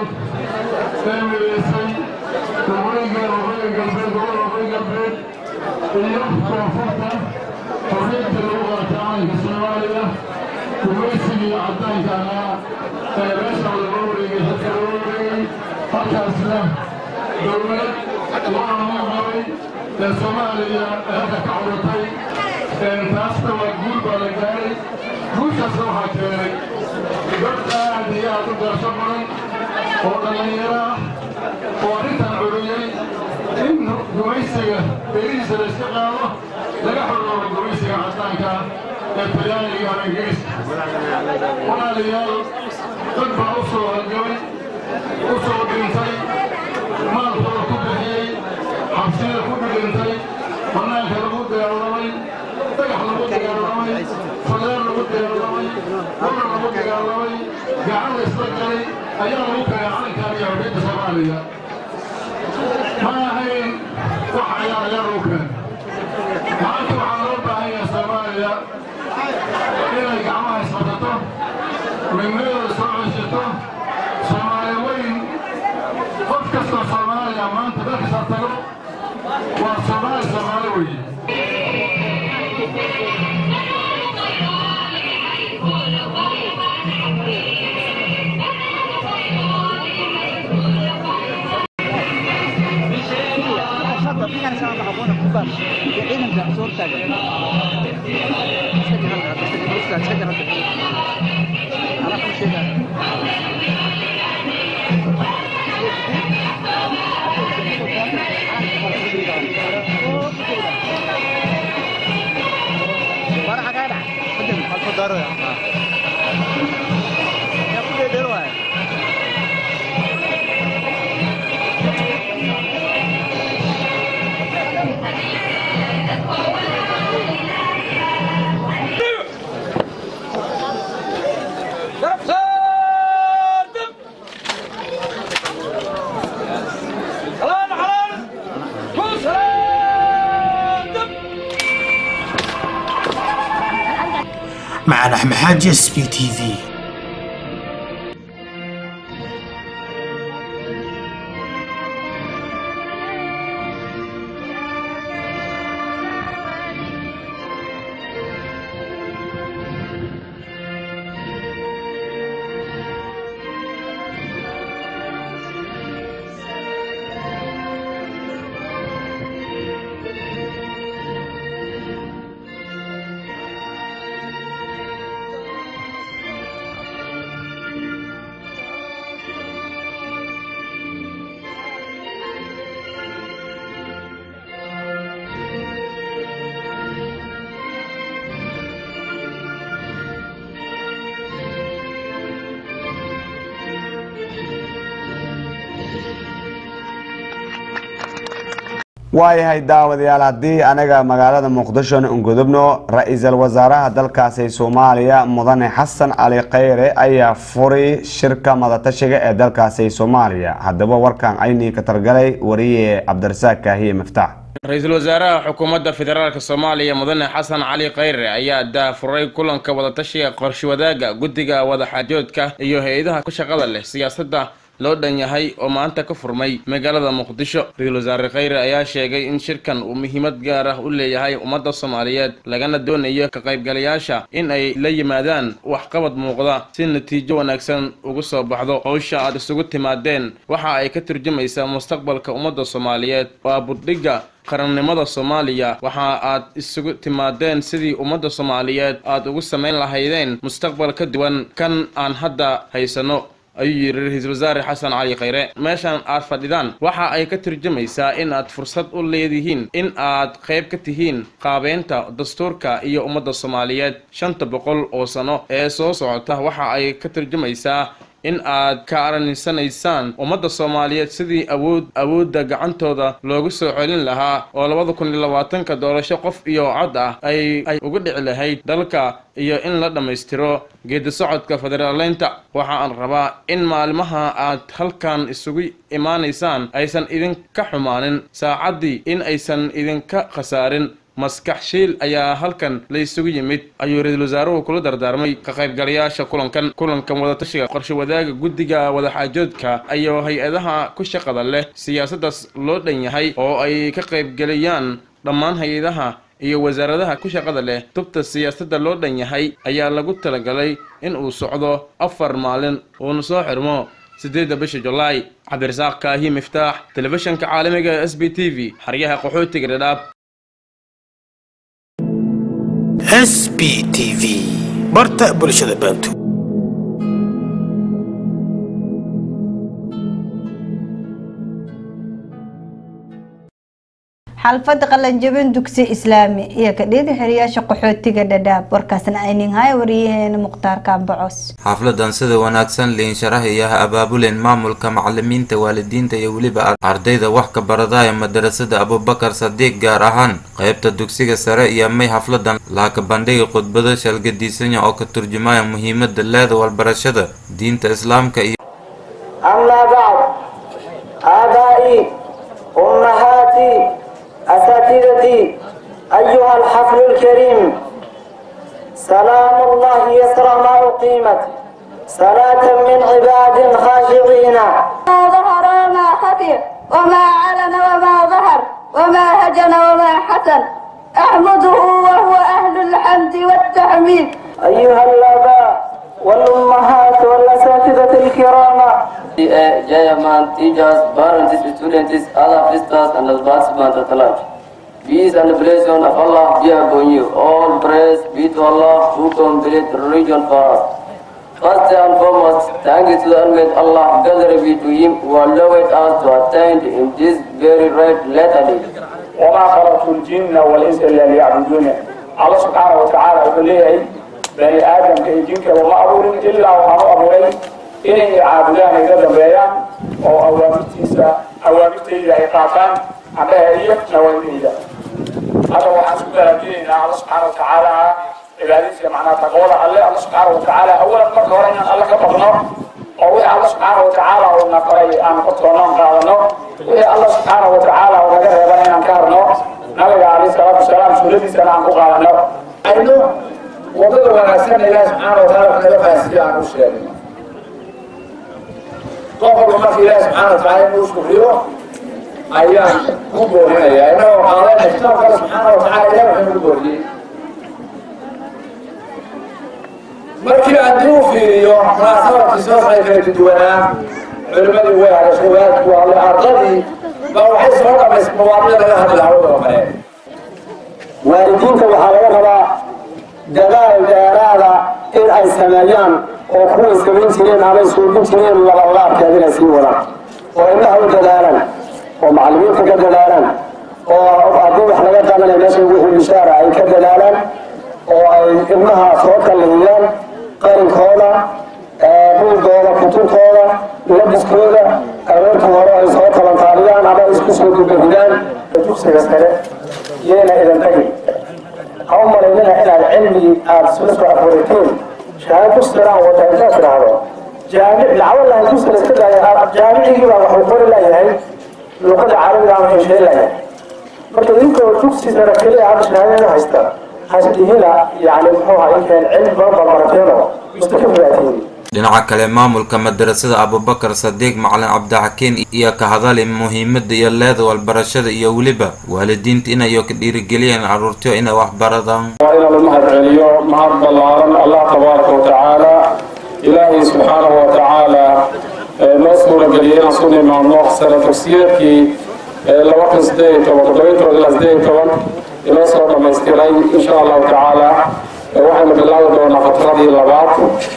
تامريسي وغيقا وغيقا البيت وغيقا البيت اليوم وفرطة حرية اللغة تعالى الصومالية وميسي عدان كان باشا الغوري حتى الغوري حتى أسلام دولة الله غوري الصومالية هذا كعورتي تاستا وقول بالجاري guusha soo hakeenay dad aad iyo aad u gaasho badan oo dhallinyaro ah oo arrintan curiyey in gumaysiga berihiisa la iska qaado laga xoroobo gumaysiga caddaanka ee talyaaniga iyo ingiriiska walaalayaal dad baa u soo halgamay u soo dhintay maalkooda ku bixiyey xabsiyada ku dhidhintay bannaanka lagu dagaalamay dhagax lagu dagaalamay faleer lagu lagu dagaalamay dhulna lagu dagaalamay gacan la isla galay ayaa lagu kagay calankan iyo haweenka soomaaliya ma ahayn wax ayaa ayaa lagu keenay maanta waxaa loo baahan yahay soomaaliya inay gacmaha isbadato midnimada soo ceshato soomaali weyn qof kastoo soomaaliya maanta dalkasa tago waa soomaali soomaali weeye معنا أحمد حاج اس بي تي في waayahay daawadayaal haddii anaga magaalada muqdishona ungudubno ra-iisul wasaaraha dalkaasi soomaaliya mudane xasan cali khayre ayaa furay shirka madatashiga ee dalkaasi soomaaliya haddaba warkan aynii ka targalay wariye cabdirasaaq kaahiye miftaax ra-iisul wasaaraha xukuumadda federaalk soomaaliya mudane xasan cali khayre ayaa daafuray kulanka wadatashiga qorshe wadaaga guddiga wadaxaajoodka iyo hay-adaha ku shaqada leh siyaasadda loo dhan yahay oo maanta ka furmay magaalada muqdisho ra-iisul wasaare khayre ayaa sheegay in shirkan uu muhiimad gaar ah u leeyahay ummadda soomaaliyeed lagana doonayo ka qaybgalayaasha in ay la yimaadaan waxqabad muuqda si natiijo wanaagsan ugu soo baxdo howsha aad isugu timaadeen waxa ay ka turjumaysaa mustaqbalka ummadda soomaaliyeed waa buddhigga qarannimada soomaaliya waxa aad isugu timaadeen sidii ummadda soomaaliyeed aad ugu samayn lahaydeen mustaqbal ka duwan kan aan hadda haysano ayuu yidhi ra-iisul wasaare xasan cali khayre meeshan aad fadhidaan waxa ay ka turjumaysaa in aad fursad u leedihiin in aad qayb ka tihiin qaabeynta dastuurka iyo ummadda soomaaliyeed shanta boqol oo sano ee soo socota waxa ay ka turjumaysaa in aad ka araninsanaysaan ummadda soomaaliyeed sidii awood awoodda gacantooda loogu soo celin lahaa oo labada kun iyo labaatanka doorasho qof iyo cod ah ay ay uga dhici lahayd dalka iyo in la dhammaystiro geedi socodka federaaleynta waxa aan rabaa in maalmaha aad halkan isugu imaanaysaan aysan idinka xumaanin saacaddii in aysan idinka khasaarin maskax shiil ayaa halkan la isugu yimid ayuu ra-iisul wasaaruhu kula dardaarmay ka qaybgalayaasha kulankan kulankan wadatashiga qorshe wadaaga guddiga wadaxaajoodka iyo hay-adaha ku shaqada leh siyaasaddaas loo dhan yahay oo ay ka qaybgelayaan dhammaan hay-adaha iyo wasaaradaha ku shaqada leh tubta siyaasadda loo dhan yahay ayaa lagu talagalay in uu socdo afar maalin uuna soo xirmo sideedda bisha julaay cabdirasaaq kaahi miftaax telefishanka caalamiga ee s b t v xaryaha qaxootiga dhadhaab s b t v barta bulshada bantu xalfada qalanjabin dugsi islaami iyo kadhida xiriyaasha qaxootiga dhadhaab warkaasna aynin haya wariyaheena mukhtaar kaambacos xafladan sida wanaagsan liinsharaha iyo ha abaabuleen maamulka macalimiinta waalidiinta iyo weliba ardayda wax ka baradaya madarasada abubakar sadiiq gaar ahaan qaybta dugsiga sare iyo may xafladan laaka bandhigi khudbado shalgadiisanya oo ka turjumaya muhiimada leeda walbarashada diinta islaamka iyo أما بعد آبائي أمهاتي أساتذتي أيها الحفل الكريم سلام الله يسرى ما أقيمت صلاة من عباد خاشعين ما ظهر وما خفي وما علن وما ظهر وما هجن وما حسن أحمده وهو أهل الحمد والتحميد أيها الآباء والأمهات والأساتذة الكرام Jayman, teachers, parents, students, other visitors, and the participants at large. Peace and blessing of Allah be upon you. All praise be to Allah who complete religion for us. First and foremost, thank you to the Almighty Allah, gathered be to Him who allowed us to attend in this very right letter day. وما خلقت الجن والإنس إلا ليعبدون الله سبحانه وتعالى يقول لي بني آدم كي جنك وما أبورين إلا وما أبورين inay caabudaan iga dambeeyaan oo awaamirtiisa awaamirtayda ay qaataan annaha iyo nawaydayda hadda waxaan isku baraajinaynaa alla subxaana watacaala cibaadadiisa macnaa taqwada alle alla subxaana watacaala awalan marka hore inaan alla ka baqno oo wixii alla subxaana watacaala uu na faray aan qodkoonoon qaadano wixii alla subxaana watacaala uu naga reebana inaan ka harno nabiga alayhi salaatu wasalaam sunnadiisana aan ku qaadano aynu wadada wanaagsan ilaahi subxaana watacaala naga fahansiiya aan u sheegno qof walba marka ilaahi subxaana watacaala inuu shukriyo ayaan ku boorinayaa inagoo qaadayna kitaabka alle subxaana watacaala ilahi wuxuu nagu booriyey markii haddii uu fiiriyo munaasabarkii soo socday kala duwanaa culimadii way hadashay wadaadku hadlay ardadii baa waxay soo dhamaysay mawaadicda laga hadli lahaa wadaba kale waalidiinta waxaa laga rabaa dadaal dheeraada in ay sameeyaan oo kuway samayn jireen amay suubin jireen labalaabkeed inay sii wadaan oo ilmaha u dadaalaan oo macallimiinta ka dadaalaan oo haddii wax laga qabanaya meesha wixii bishaara ay ka dadaalaan oo ay ilmaha soo kallihiyaan qarinkooda buugooda kutubtooda labiskooda aroorta hore ay soo talantaabiyaan ama isku soo dubahidaan dugsiga sare yeena idan tagi ha u malaynina inaad cilmigii aada isla soo afuriteen shahaad dugsiganaan wata intaad tidhaahdo jaamic lacabo lahay dugsiga iska daaya jaamicigii baa waxuu qori layahay luqada carabiga ama hesheyn layahay marka idinkoo dugsi sare keliya hadda shahaadada haysta hasdihina yani muxuu ahaa inkeen cilmi badan baa barateeno mustakafilaatihiin dhinaca kale maamulka madarasada abubakar sadiiq macalin cabdixakiin iyo ka hadali muhiimada iyo leeda walbarashada iyo weliba waalidiinta inayo ka dhiirigeliyeen caruurtiyo inay wax baradaan waa inaan u mahad celiyo mahad ballaaran allah tabaaraka watacaala ilaahay subxaanahu watacaala noo suurageliyay inaan su nimaadno sana dugsiyeedkii laba kun sideed iyo toban toddoba iyo toban ilaa sideed iyo toban inoo soo dhamaystiray insha allahu tacaala waxaynu bilaabi doonaa fatradii labaad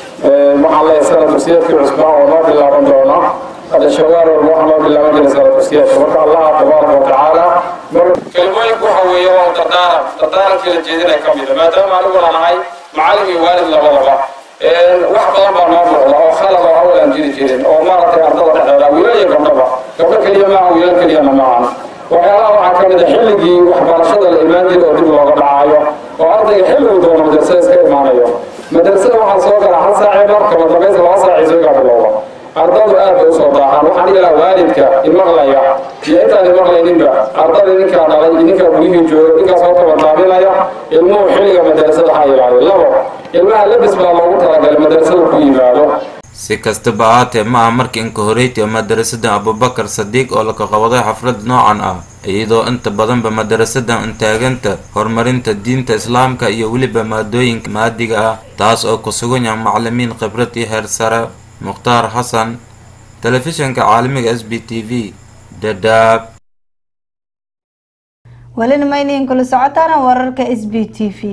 waxaan leeyahay sana dugsiyeedkii cusbaa oo noo bilaaban doona hadda shawaar walba waxaa noo bilaaban jira sana dugsiyeedka marka allah tabaaraka watacaala kelimooyinku waxa weeye waa dardaaran dardaarankii la jeedinaya ka mida maadaama aniguna nahay macallin iyo waalid labadaba wax badan baa noo muuqda oo khalad oo awal aan jiri jirin oo maaragtay ardada dhexdeeda wiilal iyo gabdhaba gabdho keliya maaha wiilal keliyana maahan waxyaalaha waxaa ka mid a xilligii waxbarashada la imaan jiray oo dib looga dhacayo oo ardayga xilligu doono madrasada iska imaanayo madrasada waxaa soo gala hal saacii marka madambaysa laba saacii soo gaa bilowda ardadu aad bay usoo daahaan waxaan ilaa waalidka imaqlaya iyo intaan imaqlayninba ardada idinkaa dhalay idinkaa gurihii jooga idinkaa soo tabantaabinaya ilmuhu xilliga madrasada ha ilaaliyo labo ilmaha labis baa loogu talagalay madrasada ku yimaado si kastaba ahaatee ma aha markii inka horeytii madarasada abubakar sadiiq oo laka qabaday xaflad noocan ah iyadoo inta badanba madarasadan intaaganta horumarinta diinta islaamka iyo weliba maadooyinka maadiga ah taas oo ku sugan yahay macalimiin khibrad iyo heer sare mukhtaar xasan telefishinka caalamiga s b t v dadaab welina mayniin kula socotaana wararka s b t v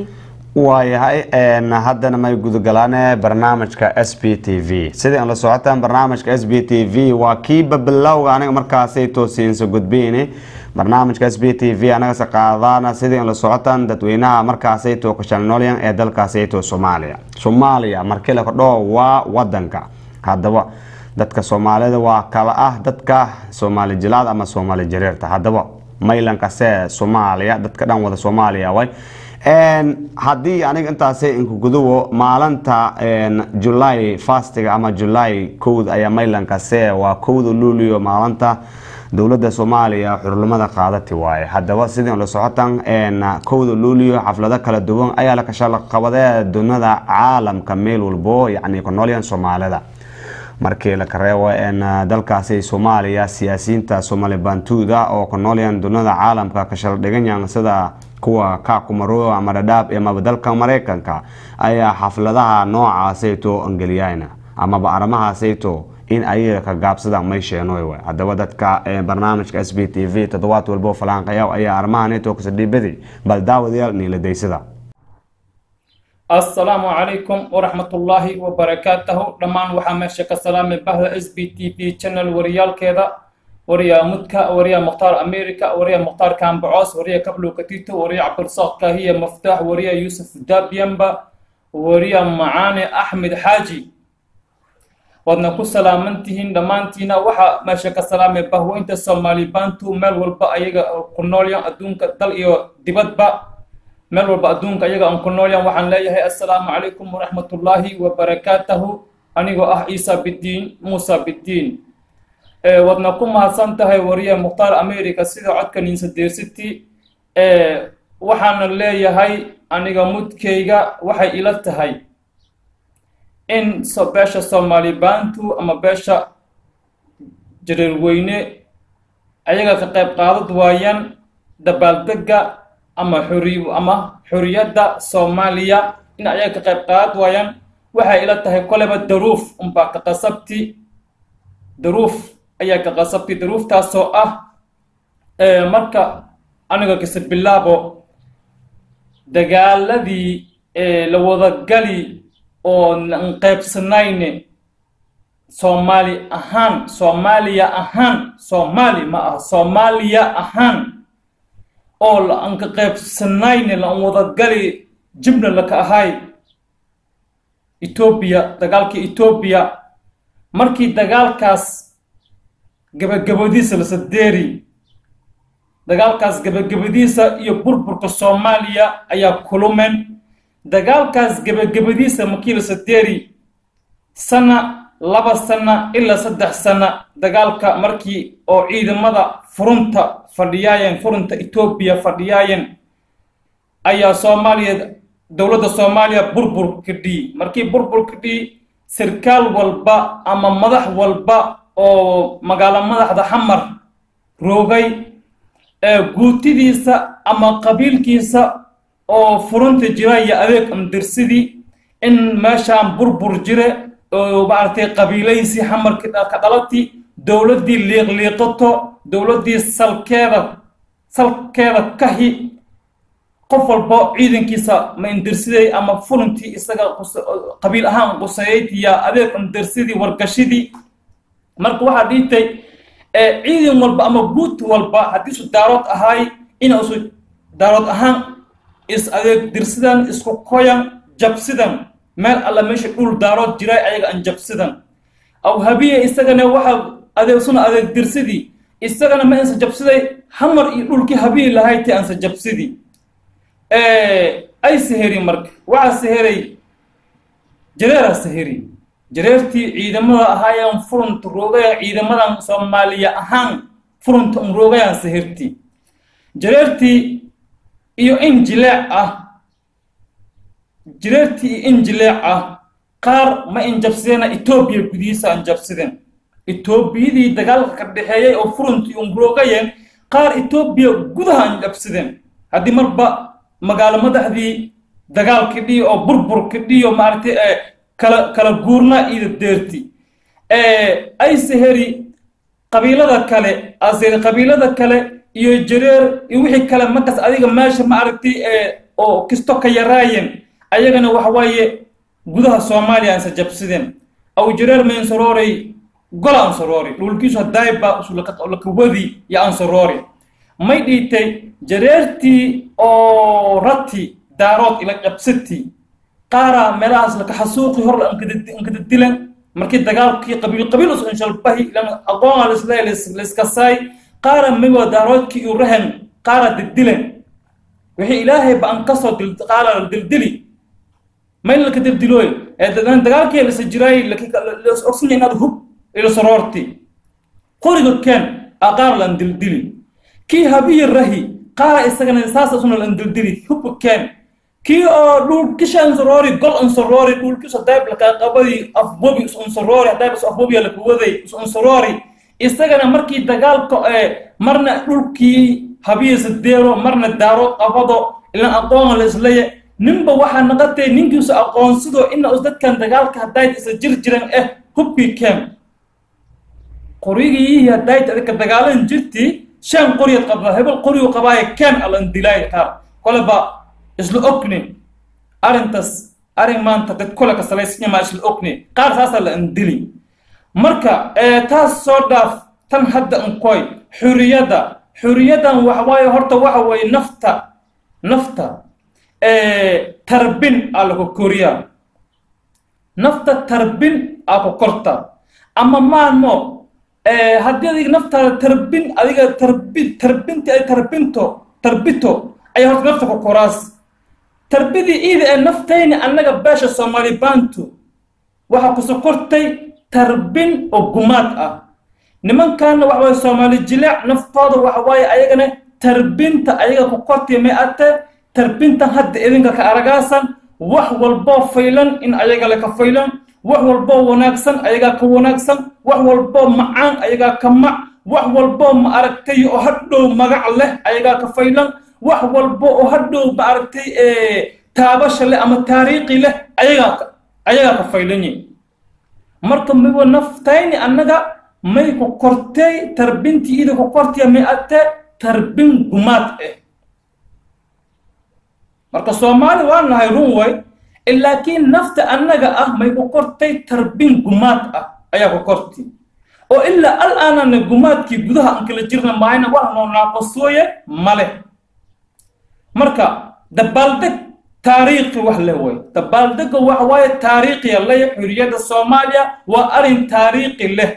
waayahay een, haddana may gudagalaan barnaamijka s b t v sidii aan la socotaan barnaamijka s b t v waa kiiba bilowga aniga markaasay toosiinsa gudbiyni barnaamijka s b t v anagase qaadana sidii aan la socotaan dadweynaha markaasay to kashalnoolyan ee dalkaasay to soomaaliya soomaaliya markii la kordho waa wadanka haddaba dadka soomaalida waa kala ah dadka soomaali jilaad ama soomaali jareerta haddaba maylankase soomaaliya dadka dhan wada soomaaliya way Een, haddii aniga intaasay inkuguduwo maalinta een, july fastiga ama july kowda ayaa maylankase waa kowda luulio maalinta dowladda soomaaliya xurlimada qaadati waaye haddaba sidii la socotan een, kowda luulio xaflado kala duwan ayaa la kashalaqabadee dunida caalamka meel walbo yacni ku noolyan soomaalida markii la kareebo een, dalkaasi soomaaliya siyaasiyiinta soomaali bantuuda oo ku noolyan dunida caalamka kashal dhiganyan sida kuwa kaakumaro ama dhadhaab amaba dalka mareykanka ayaa xafladaha noocaasayto angeliyayna amaba arrimahaasayto in ayaga ka gaabsadaan may sheenoy waay haddaba dadka ee, barnaamijka s b t v toddobaad walbo falaanqayaw ayaa arrimahanayto kasadhiibadi bal daawadayaal niiladaysada asalaamu calaykum waraxmatullaahi wabarakaatahu dhammaan waxaa meesha ka salaamay bahda s b t v channel wariyaalkeeda wariya mudka wariya mukhtaar america wariya mukhtaar kambacoos wariya kablow katito wariya cabdirasaaq kahiya maftaax wariya yuusuf dabyamba wariya macaane axmed xaaji waadna ku salaaman tihiin dhammaantiina waxaa meesha ka salaamay bahweynta soomaali bantu meel walba ayaga ku noolyan adduunka dal iyo dibadba meel walba adduunka ayaga aan ku noolyan waxaan leeyahay assalaamu calaykum waraxmatullaahi wabarakaatahu anigoo ah ciisa bidiin muusa bidiin ee waadna ku mahadsan tahay wariye mukhtaar america sida codka ninsadeer city ee waxaana leeyahay aniga mudkayga waxay ila tahay in so beesha soomaali bantu ama beesha jareerweyne ayaga ka qayb qaadad waayaan dabaaldega ama xuri ama xuriyadda soomaaliya in ayaga ka qayb qaadad waayaan waxay ila tahay koleba daruuf unbaa ka qasabti daruuf ayaa ka qasabtay daruuftaasoo ah ee marka aniga kase bilaabo dagaaladii ee la wadagali oo aan qaybsanayne soomaali ahaan soomaaliya ahaan soomaali ma aha soomaaliya ahaan oo la aan ka qaybsanayne la aan wadagali jibna laka ahay etoobiya dagaalka etoobiya markii dagaalkaas gabagabadiisa la sadeeri dagaalkaas gabagabadiisa iyo burburka soomaaliya ayaa kulumeen dagaalkaas gabagabadiisa markii la sadeeri sana laba sana ilaa saddex sana dagaalka markii oo ciidamada furunta fadhiyaayeen furunta etoobiya fadhiyaayeen ayaa soomaaliya dowladda soomaaliya burbur kadhii markii burbur kadhii sarkaal walba ama madax walba oo magaalo madaxda xamar roogay ee guutidiisa ama qabiilkiisa oo furunta jira iyo adeeg amdirsidii in meeshaan burbur jire oo maaragtay qabiilaysi xamarka ka dhalati dowladdii liiqliiqato dowladdii salkeeda salkeeda kahi qof walba ciidankiisa ma indirsiday ama furuntii isaga qabiil ahaan qusayeyd iyo adeeg indirsidii wargashidii marka waxaa dhiitay ciidan walba ama guut walba haddii isu daarood ahaay ina isu daarood ahaan is adeeg dirsidan isku koyan jabsidan meel alla meesha dhul daarood jiray ayaga aan jabsidan aw habiye isagana waxa adeegsuna adeeg dirsidii isagana ma insa jabsiday hamar iyo dhulkii habiye lahayti aansa jabsidii ay seheri marka waxaa seheray jareeraa seheri jareertii ciidamada ahaayeen furunta roogaya ciidamadan soomaaliya ahaan furunta un roogayaan sehertii jareertii iyo in jileec ah jareertii iyo in jileec ah qaar ma in jabsideena etoobiya gudihiisa aan jabsideen etoobiyadii dagaalka ka dhexeeyay oo furuntii un roogayeen qaar etoobiya gudaha aan jabsideen haddii marba magaalo madaxdii dagaalka dhiyo oo burburka dhiyo maaragtay kala kala guurna iyo deerti ay seheri qabiilada kale aseri qabiilada kale iyo jareer iyo wixii kale markaas adiga meesha ma aragtay oo kisto ka yaraayeen ayagana waxa waaye gudaha soomaaliya ansa jabsideen aw jareer ma ansoroorey gola ansoroori dhulkiisu hadayba lakawadi iyo ansoroori may dhiitay jareertii oo rati daarood ila jabsati qaara meelahaas laka xasuuqi hor ankadadilan markii dagaalkii qabiil qabiil us inshalbahi ilan aqoona lisle liskasaay qaara miwa daaroodkii iyo rahan qaara dildilan wixii ilaahay ba an kasoo qaala dildili mayn laka dildilooy dagaalkii lisa jiraay ogsinya inaad hub ila soroorti qoriga keen a qaar lan dildili kii habiyi rahi qaara isagana saas isuna lan dildili hubka keen kii oo dhulkisha ansoroori gol ansoroori dhulkisa dayb lakaaqabadi afbobi is ansoroori hadayb is afbobiya lakawaday is ansoroori isagana markii dagaalka ee marna dhulkii habiyisa deero marna daaro qabado ilan aqoona la islaya ninba waxaa naqatay ninkiisu aqoonsidoo ina us dadkan dagaalka hadayt isa jir jiran eh hubkii keen qorigii hadayt adika dagaalan jirti shan qoriyad qabda hebel qorigu qabaaye keen alan dilaay qaar koleba isla ogni arrintaas arrin maanta dad kole ka salaysnyamaa isla ogni qaar saasaa la andili marka taas soo dhaaf tan hadda ankoy xuriyadda xuriyadan waxa waaye horta waxa weeye nafta nafta tarbin aa laku koriyaa nafta tarbin aa ku korta ama maano haddii adiga naftaada tarbin adiga tarbi tarbinti ay tarbinto tarbito ayaa horta nafta ku koraas tarbidii iida ee naftayni annaga beesha soomaali baantu waxaa ku sokortay tarbin oo gumaad ah nimankaana waxa waaye soomaali jileec naftooda waxa waaye ayagana tarbinta ayaga ku kortay may ate tarbintan hadda idinka ka aragaasan wax walboo faylan in ayaga le ka faylan wax walboo wanaagsan ayagaa ka wanaagsan wax walboo macaan ayagaa ka mac wax walboo ma aragtay oo hadhow magac leh ayagaa ka faylan wax walbo oo hadhow ma aragtay taabasha leh ama taariikhi leh ayagaa ayagaa ka faylanyi marka miwa naftayni annaga may ku kortay tarbintii ida ku kortaya may ate tarbin gumaad ah marka soomaali waa nahay run way laakiin nafta annaga ah may ku kortay tarbin gumaad ah ayaa ku korti oo ilaa al aanana gumaadkii gudaha aan kala jirna mahayna wax noo naaqasooye male marka dabaaldeg taariikhi wax leh way dabaaldega waxa waaye taariikhiya leh xuriyadda soomaaliya waa arrin taariikhi leh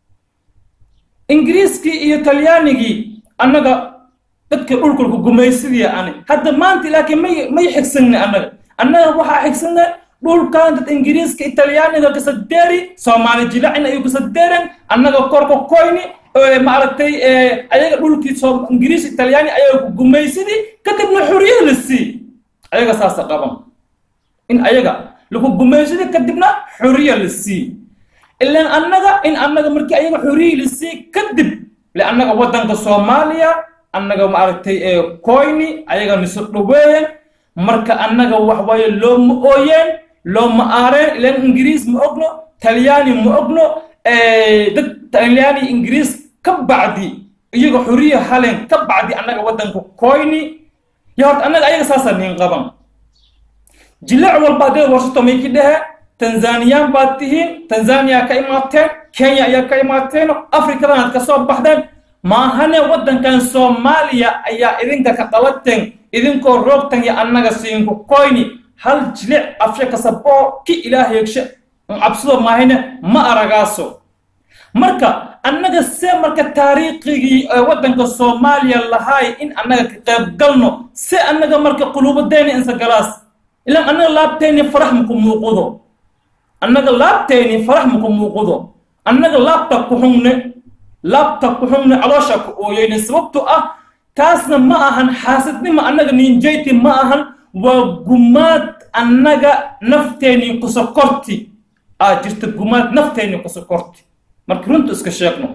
ingiriiskii iyo talyaanigii annaga dadka dhulkulku gumaysidii ani hadda maanta laakiin may may xigsanne annaga annaga waxaa xigsanne dhulkan dad ingiriiska italyaaniga kasadeeri soomaali jilacina iyo kasadeeren annaga korka koyni maaragtay ayaga dhulkii ingiriis italyaani ayaga ku gumaysidii kadibna xuriyad la sii ayaga saasa qaban in ayaga lagu gumaysidii kadibna xuriya la sii ilan annaga in annaga markii ayaga xuriyi la sii kadib le annaga waddanka soomaaliya annaga maaragtay koyni ayaga niso dhaweeyen marka annaga wax waaye looma ooyeen looma aareen ilan ingiriis ma ogno talyaani ma ogno dad talyaani ingiriis ka bacdi iyaga xuriya halen ka bacdi annaga waddanka koyni yo horta annaga ayaga saasa nin qaban jileec walba haddaad warsato may ki dhehe tanzaniyaan baad tihiin tanzaniya ka imaateen kenya ayaa ka imaateen afrikadan aad kasoo baxdeen maahane waddankan soomaaliya ayaa idinka ka dhalateen idinkoo roogtan iyo annaga siinku koyni hal jilic afshe kasaboo ki ilaah yeegshe cabsido maahayne ma aragaaso marka annaga se marka taariikhigii waddanka soomaaliya lahaay in annaga ka qayb galno se annaga marka quluubadeyni insa galaas ilaan annaga laabteyni farax maku muuqudo annaga laabteyni farax maku muuqudo annaga laabta ku xungne laabta ku xungne caloosha ku ooyeyne sababto ah taasna ma ahan xaasidnima annaga ninjayti ma ahan waa gumaad annaga nafteenii kusokorti aa jirta gumaad nafteenii kusokorti marka runta iska sheegno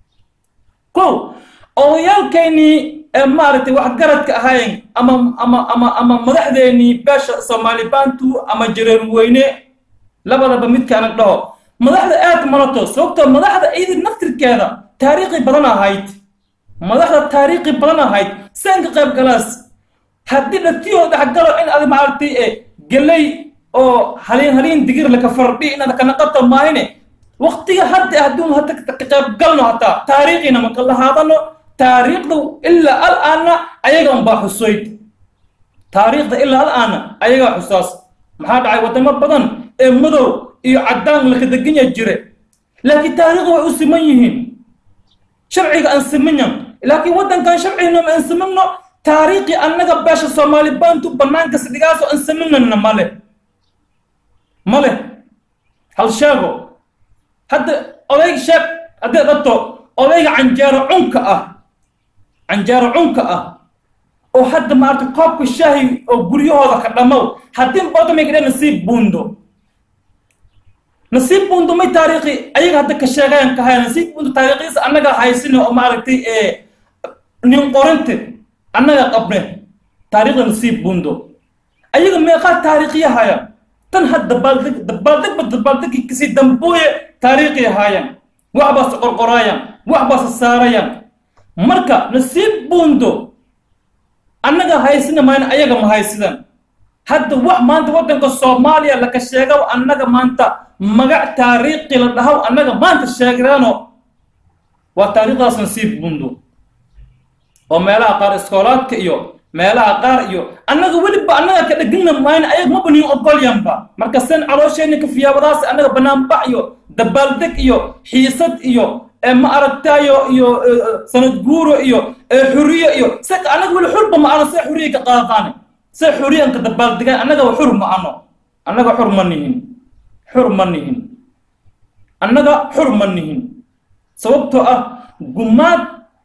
kow odayaalkeynii ee maaragtay waxgaradka ahayn ama ama ama ama madaxdeenii beesha soomaali baantu ama jareer weyne labadaba midkaana dhaho madaxda aad malato sababtoo madaxda iyada naftirkeeda taariikhi badan ahayd madaxda taariikhi badan ahayd saan ka qayb galaas haddii dhatiyoo dhexgalo in ad maaragtay e gelay oo haliin haliin digir laka fardhi inaad kana qato maahine waqtiga hadda hadduu hata ka qayb galno hataa taariikhina maka lahaadano taariikhda ilaa al-aana ayaga unbaa xusoyd taariikhda ilaa al-aana ayagaa xusaas maxaa dhacay wadamo badan ee madow iyo caddaan laka deganya jire laakiin taariikhda way u siman yihiin sharciga aan simanyan laakiin waddankan sharcigna ma aan simanno taariikhi annaga beesha soomaali baantu bannaanka sidhigaasoo aan simananna male male hal sheego hadda odayg sheeg haddii dhabto odayga canjeero cunka ah canjeero cunka ah oo hadda maaragtay koobka shaahi oo guryahooda ka dhammow haddii bodamay nasiib buundo nasiib buundo may taariikhi ayaga hadda ka sheegayan ka haya nasiib buundo taariikhiisa annaga haysina oo maaragtay ee nin qorinte annaga qabne taariikhda nasiib buundo ayaga meeqaa taariikhiya haya tan had dabaaldeg dabaaldegba dabaaldegi kasii dambooye taariikhi ahaayaan waxbaase qorqoraayaan waxbaase saarayaan marka nasiib buundo annaga haysina mayna ayaga ma haysidaan hadda wax maanta waddanka soomaaliya laka sheegaw annaga maanta magac taariikhi la dhahaw annaga maanta sheegdaano waa taariikhdaas nasiib buundo oo meelaha qaar iskoolaadka iyo meelaha qaar iyo annaga weliba annaga ka dhegina mayna ayaga maba nin ogolyanba marka sen caloosheenni ka fiyaabadaas annaga banaanbax iyo dabaaldeg iyo xiisad iyo ma aragtayo iyo sanad guuro iyo xuriye iyo se annaga weli xurba ma ano see xuriye ka qaadaqaane see xuriyanka dabaaldegaan annaga xur ma ano annaga xur ma nihin xur ma nihin annaga xur ma nihin sababtoo ah gumaad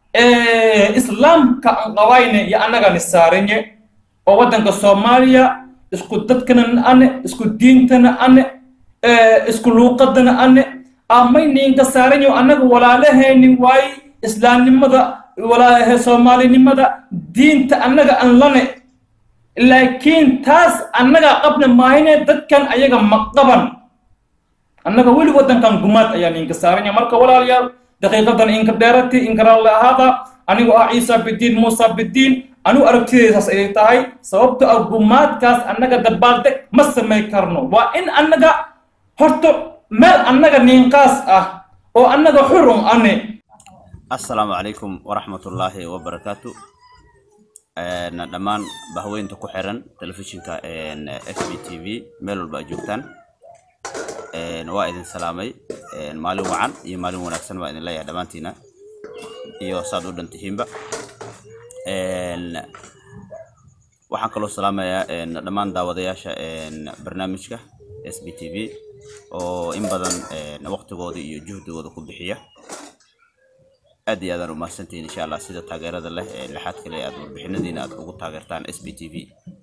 islaamka aan qabayne iyo annagani saarinye oo waddanka soomaaliya isku dadkana ane isku diintana ane isku luuqadana ane amayninka saaranyo annaga walaalahayni waaye islaamnimada walaahe soomaalinimada diinta annaga aan lane laakiin taas annaga qabna maahine dadkan ayaga ma qaban annaga weli waddankan gumaad ayaa ninka saaranya marka walaalayaal daqiiqadan inka dheerati inkaraale ahaada anigu ah ciisa bidiin muusa bidiin anigu aragtidaysaas ayay tahay sababto ah gumaadkaas annaga dabaaldeg ma samay karno waa in annaga horta meel annaga ninqaas ah oo annaga xurun ane assalaamu calaykum waraxmatullaahi wabarakaatu dhammaan bahweynta ku xiran telefishinka x b t v meel walba aad joogtaan waa idin salaamay maalin wacan iyo maalin wanaagsan baa idin leeyahay dhammaantiina iyo saad u dhan tihiinba waxaan kaloo salaamayaa dhammaan daawadayaasha barnaamijka s b t v oo in badan waqtigooda iyo juhdigooda ku bixiya aad iyo aadaan umahadsantihiin insha allah sida taageerada leh ee lixaad kale aad warbixinadiina aad ugu taageertaan s b t v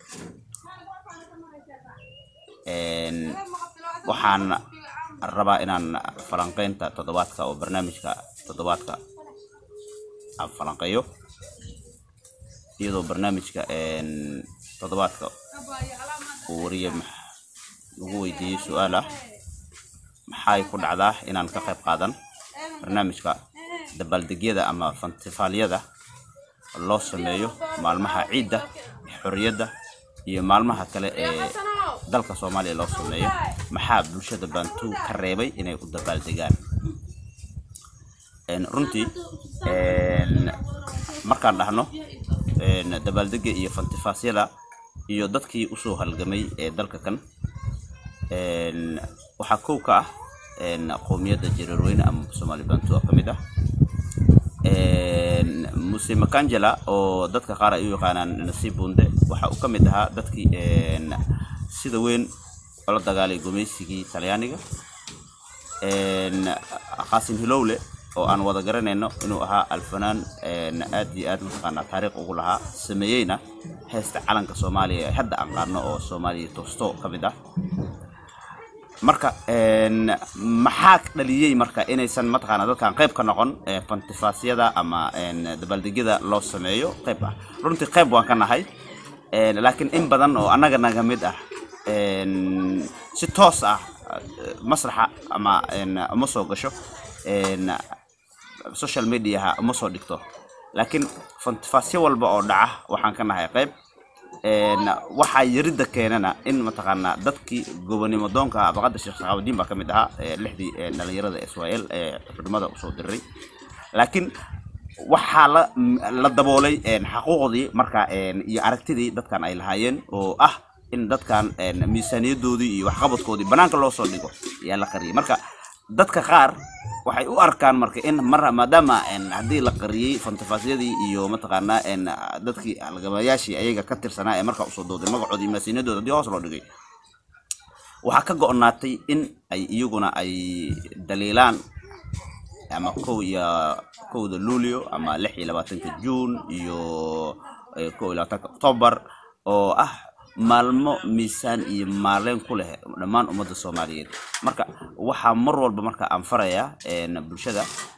waxaan rabaa inaan falanqeynta toddobaadka oo barnaamijka toddobaadka aan falanqeeyo iyadoo barnaamijka toddobaadka uu wariye lagu weydiiyey su-aal ah maxay ku dhacdaa inaan ka qayb qaadan barnaamijka dabaaldegyada ama fantifaalyada loo sameeyo maalmaha ciidda xorriyadda iyo maalmaha kale ee dalka soomaaliya loo sameeyo maxaa bulshada bantu ka reebay inay u dabaaldegaan runtii markaan dhahno dabaaldega iyo fantifaasyada iyo dadkii usoo halgamay ee dalka kan waxaa kow ka ah qowmiyadda jareerweyne ama soomaali bantu oo ka mid ah muse makangela oo dadka qaar ay u yaqaanaan nasiib bunde waxa uu ka mid ahaa dadkii sida weyn ola dagaalay gumaysigii talyaaniga qaasim hilowle oo aan wada garanayno inuu ahaa alfanaan aad iyo aad mataqaanaa taariikh ugu lahaa sameeyeyna heesta calanka soomaaliya ee hadda aan qaadno oo soomaaliya toosto ka mid ah marka maxaa dhaliyey marka inaysan mataqaana dadkan qayb ka noqon fantifaasyada ama dabaaldegyada loo sameeyo qayb ah runtii qayb waan ka nahay laakiin in badan oo annaga naga mid ah si toos ah masraxa ama uma soo gasho social mediaha uma soo dhigto laakiin fantifaasyo walba oo dhaca waxaan ka nahay qayb een, waxaa yaridda keenana in mataqaanaa dadkii gobonimo doonka ahaa abaqada sheekh saxaabadiin baa ka mid ahaa ee lixdii ee, dhalinyarada israel ee xudnimada usoo diray laakiin waxaa la la daboolay een, xaquuqdii marka een, iyo aragtidii dadkan ay lahaayeen oo ah in dadkan een, miisaaniyadoodii iyo waxqabadkoodii banaanka loo soo dhigo ayaa la qariyay marka dadka qaar waxay u arkaan marka in mar maadaama een, haddii la qariyey fantafaasiyadii iyo mataqaanaa een, dadkii halgamayaashii ayaga ka tirsanaa ee markaa usoo dooday magacoodii miisaaniyadooda haddii hoos loo dhigay waxaa ka go-naatay in ay iyaguna ay daliilaan ama kow iyo kowda luulyo ama lix iyo labaatanka juun iyo eh, kow iyo labaatanka octobar oo ah maalmo miisaan iyo maaleyn ku leh dhammaan ummadda soomaaliyeed marka waxaa mar walba marka aan farayaa een, bulshada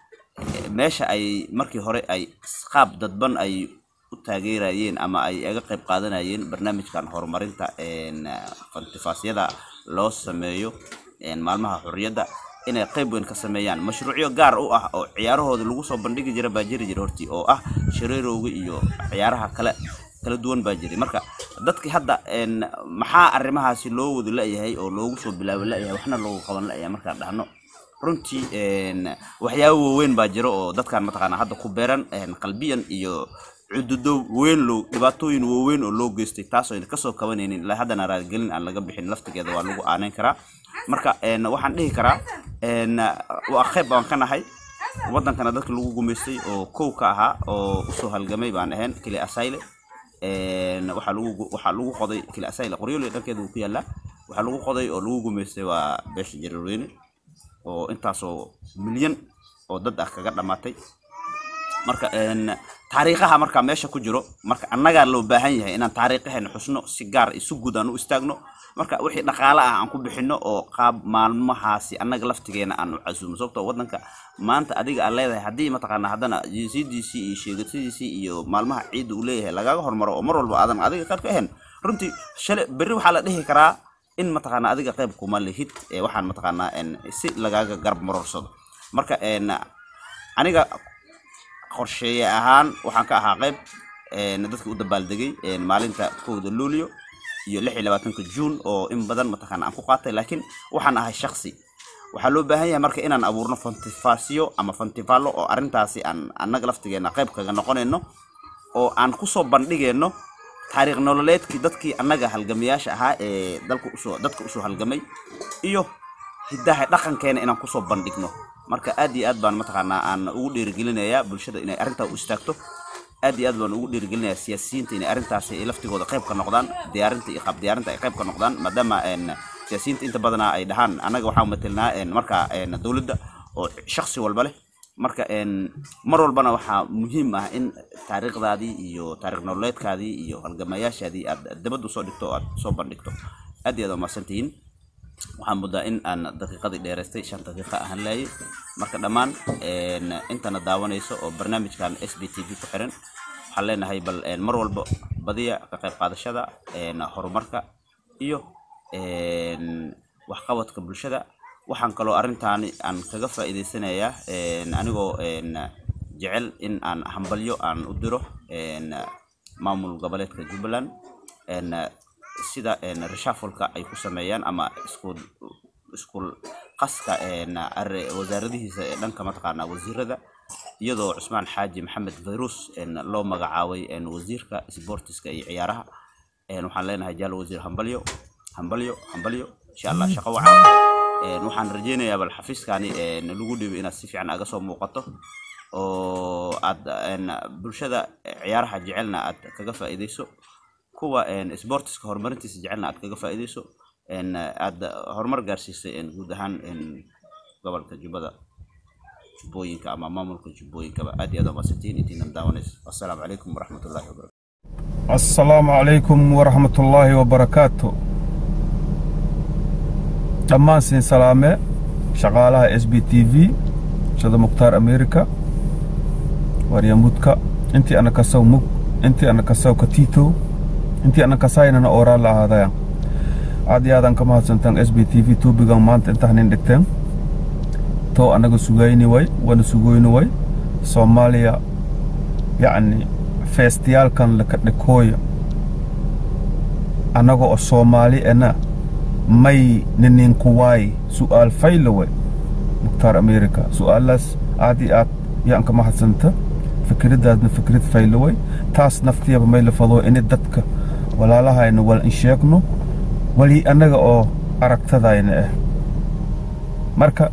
eh, meesha ay markii hore ay qaab dadban ay u taageerayeen ama ay aga qayb qaadanayeen barnaamijkan horumarinta een, fantifaasyada loo sameeyo een, maalmaha xurriyadda inay qayb weyn ka sameeyaan mashruucyo gaar u ah oo ciyaarahooda lagu soo bandhigi jira baa jiri jira hortii oo ah shareerowga iyo ciyaaraha kale kala duwan baa jiray marka dadkii hadda een, maxaa arrimahaasi loo wada la-yahay oo loogu soo bilaabi la-yahay waxna loogu qaban la-yahay markaan dhahno runtii een, waxyaabo waaweyn baa jira oo dadkan mataqaanaa hadda ku beeran een, qalbiyan iyo cududo weyn loo dhibaatooyin waaweyn oo loo geystay taasoo ayna kasoo kabanaynin ilaa haddana raaligelin aan laga bixin laftigeeda waa lagu aaneyn karaa marka een, waxaan dhihi karaa een, waa qayb baan ka nahay wadankana dadka lagu gumaystay oo kow ka ahaa oo usoo halgamay baan ahayn keli asayle een, waxaa lagu waxaa lagu qoday keli asayle qoryoole dhankeeda uu ku yaalaa waxaa lagu qoday oo lagu gumaystay waa beesha jareerweyne oo intaasoo milyan oo dad ah kaga dhamaatay marka een, taariikhaha marka meesha ku jiro marka annagaa loo baahan yahay inaan taariikhaheena xusno si gaar iyo si guud aan u istaagno marka wixii dhaqaale ah aan ku bixino oo qaab maalmahaasi annaga laftigeena aan u casuumo sababtoo wadanka maanta adiga aad leedahay haddii mataqaanaa haddana jinsiyadiisii iyo sheegatadiisii iyo maalmaha ciidda uu leeyahay lagaaga hormaro oo mar walba aadan adiga qayb ka ahayn runtii shale berri waxaa la dhihi karaa in mataqaanaa adiga qayb kuma lihid ee waxaan mataqaanaa een, si lagaaga garab marorsado marka een, aniga qorsheeye ahaan waxaan ka ahaa qayb een, dadka u dabaaldegay een, maalinta kowda luulyo iyo lix iyo labaatanka juun oo in badan mataqaana aan ku qaatay laakiin waxaan ahay shaksi waxaa loo baahan yahay marka inaan abuurno fantifaasiyo ama fantifaalo oo arrintaasi aan annaga laftigeena qayb kaga noqonayno oo aan kusoo bandhigayno taariikh nololeedkii dadkii annaga halgamayaasha ahaa ee dalka usoo dadka usoo halgamay iyo hiddaha dhaqankeena inaan kusoo bandhigno marka aad iyo aad baan mataqaanaa aan ugu dhiirigelinayaa bulshada inay arrintaa u istaagto aad iyo aad baan ugu dhiirigelinayaa siyaasiyiinta inay arrintaasi ay laftigooda qayb ka noqdaan diyaarinta iyo qaab diyaarinta ay qayb ka noqdaan maadaama een, siyaasiyiinta inta badanaa ay dhahaan annaga waxaan matelnaa een, marka een, dowladda oo shaksi walba leh marka een, mar walbana waxaa muhiim ah in taariikhdaadii iyo taariikh nololeedkaadii iyo halgamayaashaadii aad dabadda usoo dhigto oo aad soo bandhigto aad iyo aad waa mahadsantihiin waxaan muddaa in aan daqiiqadii dheeraystay shan daqiiqa ahaan laayay marka dhammaan een, intana daawanayso oo barnaamijkan s b t v ku xiran waxaan leenahay bal een, mar walba badiya ka qayb qaadashada een, horumarka iyo een, waxqabadka bulshada waxaan kaloo arrintaani aan kaga faa'iidaysanayaa een, anigoo een, jecel in aan hambalyo aan u diro een, maamul goboleedka jubbaland een, sida een, reshuffle-ka ay ku sameeyaan ama isku isku qaska een, arri- wasaaradihiisa ee dhanka mataqaanaa wasiirada iyadoo cusmaan xaaji maxamed fayrus een, loo magacaabay een, wasiirka sportiska iyo ciyaaraha een, waxaan leenahay jaalo wasiir hambalyo hambalyo hambalyo insha allah shaqo wacan een, waxaan rajeynayaa bal xafiiskani een, lagu dhibo inaad si fiican aga soo muuqato oo aad een, bulshada ciyaaraha jecelna aad kaga faa'iidayso kuwa een, sportiska horumarintiisa jecelna aad kaga faa'iidayso een, aad horumar gaarsiisay een, guud ahaan een, gobolka jubbada jubbooyinka ama maamulka jubbooyinkaba aad iyo aad waa mahadsantihiin intiinan daawanayso wassalaamu calaykum waraxmatullaahi wabarakatu السلام عليكم ورحمة الله وبركاته dhammaan siin salaame shaqaalaha s b t v shada mukhtaar america waryamudka intii ana kasaw mug intii ana kasaw katito intii ana kasaynana ooraa la ahaadaya aad iyo aadan ka mahadsantaan s b t v tuubigan maanta intahnin dhigteen too anaga sugayni way wana sugoyni way soomaaliya yacni feestiyaalkan laka dhikooya annaga oo soomaali ena may nininkuwaay su'aal faylawe mukhtaar america su'aalaas aad iyo aad yaan ka mahadsanta fikraddaasna fikrad faylaway taas naftiyaba may la fado ini dadka walaalahayna wal in sheegno wali annaga oo aragtadayna ah marka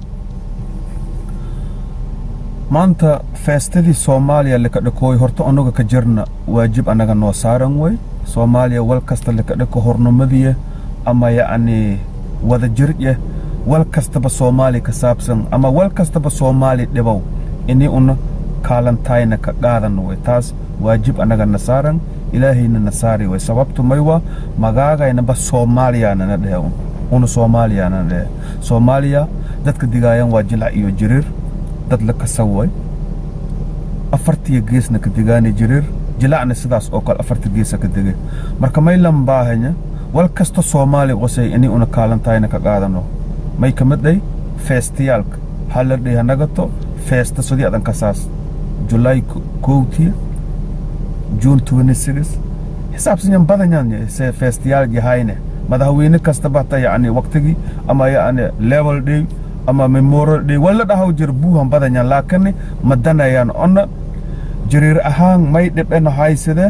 maanta feestadii soomaaliya laka dhakooy horta annaga ka jirna waajib annaga noo saaran way soomaaliya wal kasta laka dhako hornimadiya ama yacni wada jirye wal kastaba soomaali ka saabsan ama wal kastaba soomaali dhibow ini una kaalantayna ka qaadan way taas waajib annaga na saaran ilaahayna na saari way sababtu may waa magaagaynaba soomaaliyaanana dhehe un una soomaaliyaanana dhehe soomaaliya dadka digaayan waa jilac iyo jiriir dad la kasaway afartiya geesna ka digaani jiriir jilacna sidaas oo kale afarta geesa ka dege marka may lambaahanya wal kasta soomaali qosay ini una kaalantayna ka qaadano may ka mid dhay feestiyaalka haladhay hanagato feesta sodii adan kasaas julaay kowtiya june twenty six xisaabsanyan badanyan se feestiyaal yahayne madaxweyne kastaba hata yacni waqtigii ama yacni level day ama memorial day wala dhahaw jir buuhan badanyan laakiin ma danayaan onna jiriir ahaan may dhibena haysade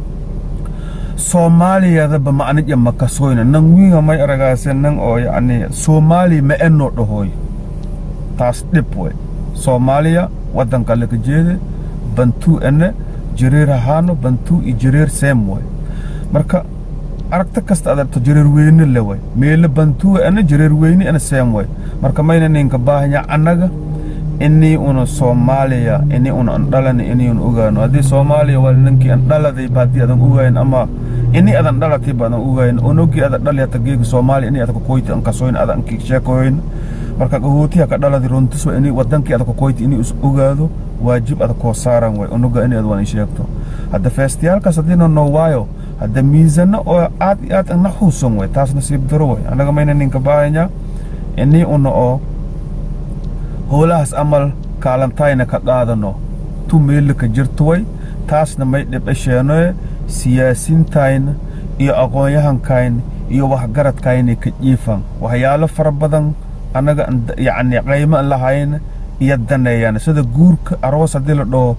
soomaaliyadaba macnija makasoyna nan wiinga may aragaase nan oo yacni soomaali ma eno dhahoy taas dhib way soomaaliya waddanka laga jeede bantuu ene jiriir ahaano bantuu iyo jiriir seem way marka aragta kasta adabto jiriir weyne le way meele bantuu ene jiriir weyne ene seem way marka mayna ninka baahanya annaga inii una soomaaliya inii una an dhalani inii un ogaano haddii soomaaliya waa ninkii an dhaladayba haddii adan ogayn ama ini adan dhalatayba adan ogayn onogii ada dhali hata geega soomaaliya inii adaka koyti an kasoyn ada anki sheekoyn marka gahootiha ka dhaladi runtiswa inii wadankii adaka koyti inii is ogaado waajib ada koo saaran way onoga inii ad wan sheegto hadda feestiyaalkaas haddiina noo waayo hadda miisano oo aad iyo aad na xuusan way taas nasiib daro way annaga mayna ninka baahanya inii una oo howlahaas amal kaalantayna ka qaadano tu meella ka jirto way taasna may dhibcesheenoe siyaasintayna iyo aqoon-yahankayna iyo waxgaradkayna ka jiifan waxyaalo fara badan annaga yacni qaymo an lahayna iyo daneeyaan sida guurka aroos haddii la dhaho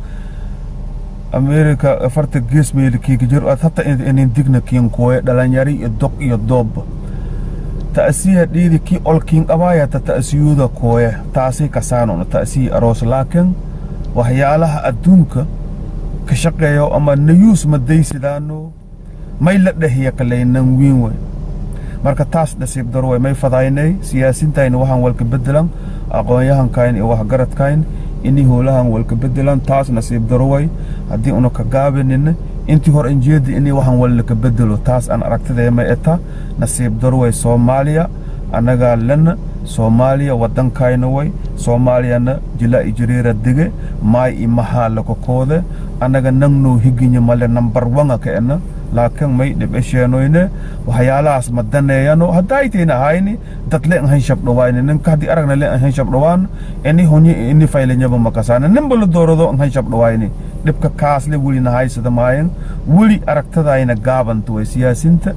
america afarta gees meelikiika jir ad hata inin digna kiinkuoye dhalinyari iyo doq iyo doobba ta'siya dhiidi kii olkiin qabaayata ta'siyuuda kooye taasay kasaanona ta'siyi aroos laakiin waxyaalaha adduunka ka shaqeeyo ama nayuus madaysidaano may la dhehiya kalaynan wiin wey marka taas nasiib daro way may fadaynay siyaasintayna waxaan walka bedelan aqoon-yahankayn iyo waxgaradkayn inii howlahan walka bedelan taas nasiib daro way haddii una ka gaabinina intii hor injeedi inii waxaan walka bedelo taas aan aragtidee may eta nasiib daro way soomaaliya annagaa lena soomaaliya waddankayna way soomaaliyana jila i jiriira dege maay i mahaa lakokoode annaga nangnoo higinya male nambar wanga ka ena laakiin may dhibcesheenoyne waxyaalahaas ma daneeyano haddaaytayna ahayni dad le ahan shabdhawayne ninka haddii aragna le ahan shabdhawaan ini honye ini faylenyaba makasaane ninba la doorado ahan shabdhawayne dhibka kaasle weli nahaysada maayan weli aragtadayna gaabanta way siyaasinta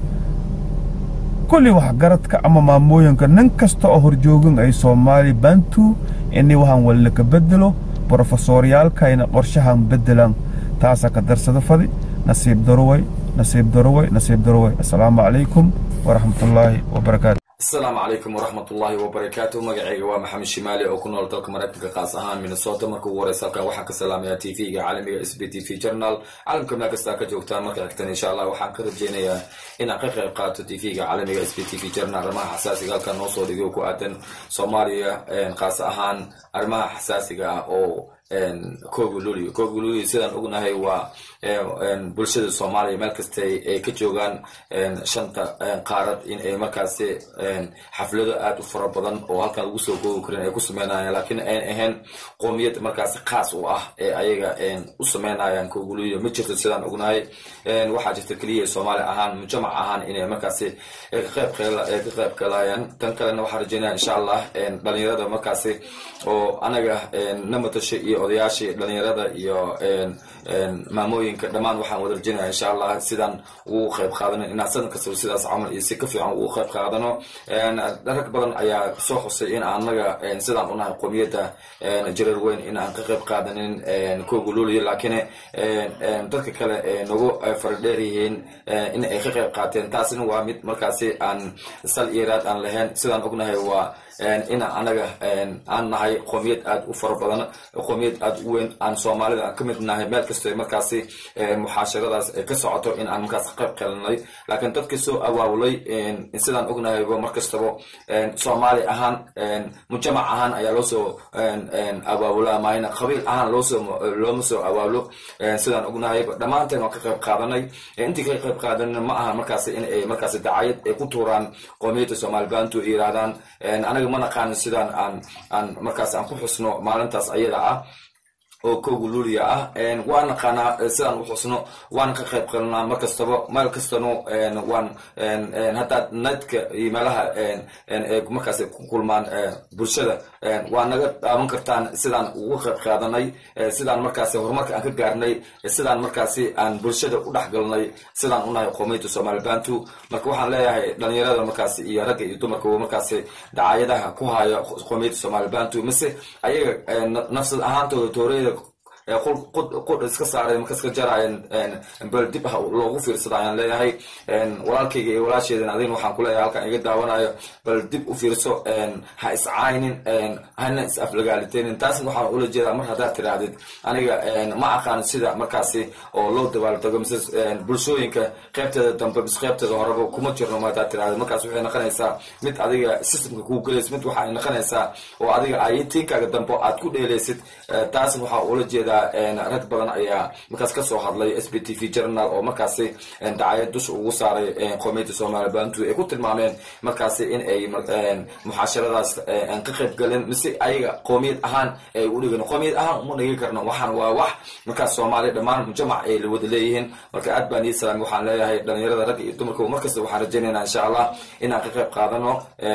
kulli waxgaradka ama maamooyinka nin kasta oo horjoogin ay soomaali bantu ini waxaan walila ka bedelo brofesoryaalkayna qorshahan bedelan taasa ka darsada fadi nasiib daroway nasiib daroway nasiib daroway assalaamu calaykum waraxmatullaahi wabarakaatu asalaamu calaykum waraxmat ullaahi wabarakaatu magacayga waa maxamed shimaali oo ku nool dalka maraykanka qaas ahaan minnesota marka ugu horeysa halkan waxaan ka salaamayaa t v-ga caalamiga s b t v journal caalamka meel kastaa ka joogtaan marka xigtan insha allah waxaan ka rajeynayaa inaan ka qayb qaato t v-ga caalamiga s b t v journal arrimaha xasaasiga halkan noo soo dhigo ku aadan soomaaliya qaas ahaan arrimaha xasaasiga ah oo kooga luliyo kooga luliyo sidaan ognahay waa bulshada soomaaliya meel kasta ay ka joogaan shanta qaarad in ay markaasi xaflado aad u fara badan oo halkan lagu soo koogi karin ay ku sameynayaan laakiin ayn ahayn qoomiyad markaasi khaas u ah ee ayaga u sameynayaan kooga luliyo ma jirto sidaan ognahay waxaa jirta keliya soomaali ahaan mujamac ahaan inay markaasi ka qayb galayaan tan kalena waxaan rajeynaya insha allah dhalinyarada markaasi oo anaga na matasho iyo odayaashii dhalinyarada iyo maamooyinka dhammaan waxaan wada rajinaya insha allah sidaan ugu qayb qaadano inaan sanad kastaba sidaas camal iyo si ka fiican ugu qayb qaadano rag badan ayaa soo xusay in anaga sidaan unahay qomiyadda jareer weyn in aan ka qayb qaadanin kooga luuliya laakiin dadka kale nagu faradheer yihiin in ay ka qayb qaateen taasina waa mid markaasi aan sal iyo raad aan lahayn sidaan ognahay waa in anaga aan nahay qoomiyad aad u fara badan qoomiyad aad u weyn aan soomaalida aan ka mid nahay meel kastoo markaasi muxaasharadaas ay ka socoto in aan markaas qayb qalanay laakiin dadka soo awaawulay sidaan ognahayba mar kastaba soomaali ahaan mujamac ahaan ayaa loo soo awaawula maayna qabiil ahaan loosoo looma soo awaawlo sidaan ognahayba dhammaanteen waan ka qayb qaadanay intii ka qayb qaadanina ma aha markaasi in ay markaasi dacayad ay ku tuuraan qoomiyadda soomaali baantu yiraahdaan anaga ma naqaanin sidaan aan aan markaas aan ku xusno maalintaas ayada ah oo kooga luuliya ah waan naqaanaa sidaan u xusno waan ka qayb qalanaa mar kastaba meel kastano waan haddaad nadka iyo meelaha ay markaas ku kulmaan bulshada waa naga daawan kartaan sidaan ugu qayb qaadanay sidaan markaasi horumarka aan ka gaarnay sidaan markaasi aan bulshada u dhex galnay sidaan unahay qoomiyadda soomaali bantu marka waxaan leeyahay dhalinyarada markaasi iyo ragga iyo dumarka markaasi dacaayadaha ku haya qoomiyadda soomaali bantu mise ayaga nafsad ahaantooda tooreyda qudh iska saareen marka iska jaraayeen bal dib ah loogu fiirsada ayaan leeyahay walaalkayga iyo walaasheedan adin waxaan ku leeyahay halkan iga daawanayo bal dib u fiirso ha iscaynin hana is aflagaalitenin taasna waxaan ula jeedaa mar haddaad tidhaahdid aniga ma aqaan sida markaasi oo loo dabaaldego mise bulshooyinka qaybteeda dambe mise qaybteeda horeba kuma jirno ma haddaad tidhahdid markaas waxay noqonaysaa mid adiga systemka kuu gelaysid mid waxay noqonaysaa oo adiga ayitiinkaaga dambe aad ku dheelaysid taasna waxaa ula jeedaa rag badan ayaa markaas kasoo hadlay s b t v journal oo markaasi dacayad dusha ugu saaray qoomiyadda soomaali bantu ay ku tilmaameen markaasi in ay muxaasharadaas aan ka qayb galin mise ayaga qoomiyad ahaan ay u dhigan qoomiyad ahaan uma dhigi karno waxaan waa wax markaas soomaaliya dhammaan mujamac ay wada leeyihiin marka aad baan ii salaami waxaan leeyahay dhalinyarada ragga iyo dumarka markasta waxaan rajaynaynaa insha allah inaan ka qayb qaadano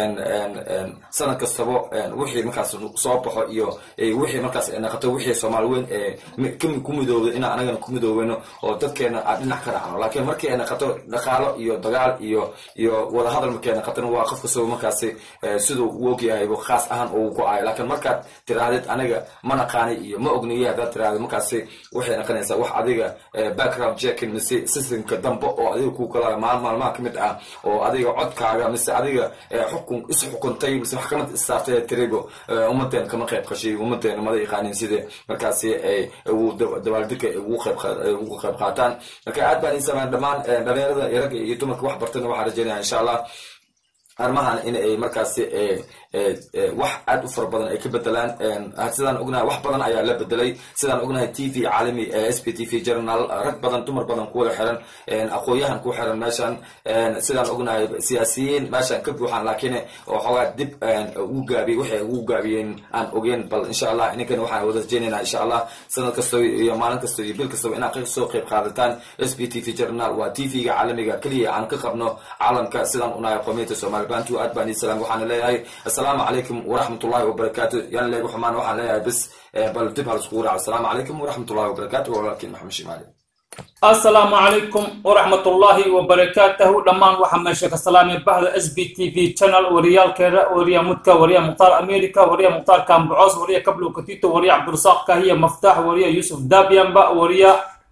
sanad kastaba wixii markaas soo baxo iyo wixii markaas naqato wixii soomaali weyn ee ku midoobay inaan anagana ku midoobeyno oo dadkeena aan dhinac ka raacno laakiin markii ay naqato dhaqaalo iyo dagaal iyo iyo wadahadal markii ay naqatona waa qof kastaba markaasi siduu u ogyahaybo khaas ahaan uu go-ayo laakiin markaad tirahdid aniga ma naqaani iyo ma ogniyo haddaad tirahdid markaasi waxay noqonaysaa wax adiga background checking mise systemka dambe oo adiga ku kala maal maalmaha ka mid ah oo adiga codkaaga mise adiga xukun is xukuntay mise maxkamad issaartay tiribo ummadeena kama qayb qashay ummadeena mada yaqaanin sidee markaasi ay dabaaldega ugu qayb qaataan marka aad baan isamaan dhammaan dhalinyarada iyo ragga iyo dumarka wax bartana waxaan rajaynaya insha allah arrimahan in ay markaasi wax aad u fara badan ay ka bedelaan sidaan ognahay wax badan ayaa la bedelay sidaan ognahay t v caalami s p t v journal rag badan dumar badan kuwada xiran aqoon-yahan ku xiran meeshan sidaan ognahay siyaasiyiin meeshan ka buuxaan laakiin waxoogaa dib ugu gaabiyey waxay ugu gaabiyeen aan ogeen bal insha allah ininkan waxaan wada rajeynayna insha allah sanad kasto iyo maalin kasto iyo bil kastaba inaad soo qayb qaadataan s p t v journal waa t v-ga caalamiga keliya aan ka qabno caalamka sidaan unahay qomiyadda soomaali bantu aad baan ii salaam waxaana leeyahay السلام عليكم ورحمة الله وبركاته يعني اللي حمان وحنا لها بس بل تبها الصورة السلام عليكم ورحمة الله وبركاته ولكن محمد شمالي السلام عليكم ورحمة الله وبركاته دمان وحا ماشي كسلام بهذا اس بي تي في channel وريال كيرا وريا متكا وريا مختار امريكا وريا مختار كامبعوز وريا كبلو كتيتو وريا عبد الرزاق كهية مفتاح وريا يوسف دابيانبا وريا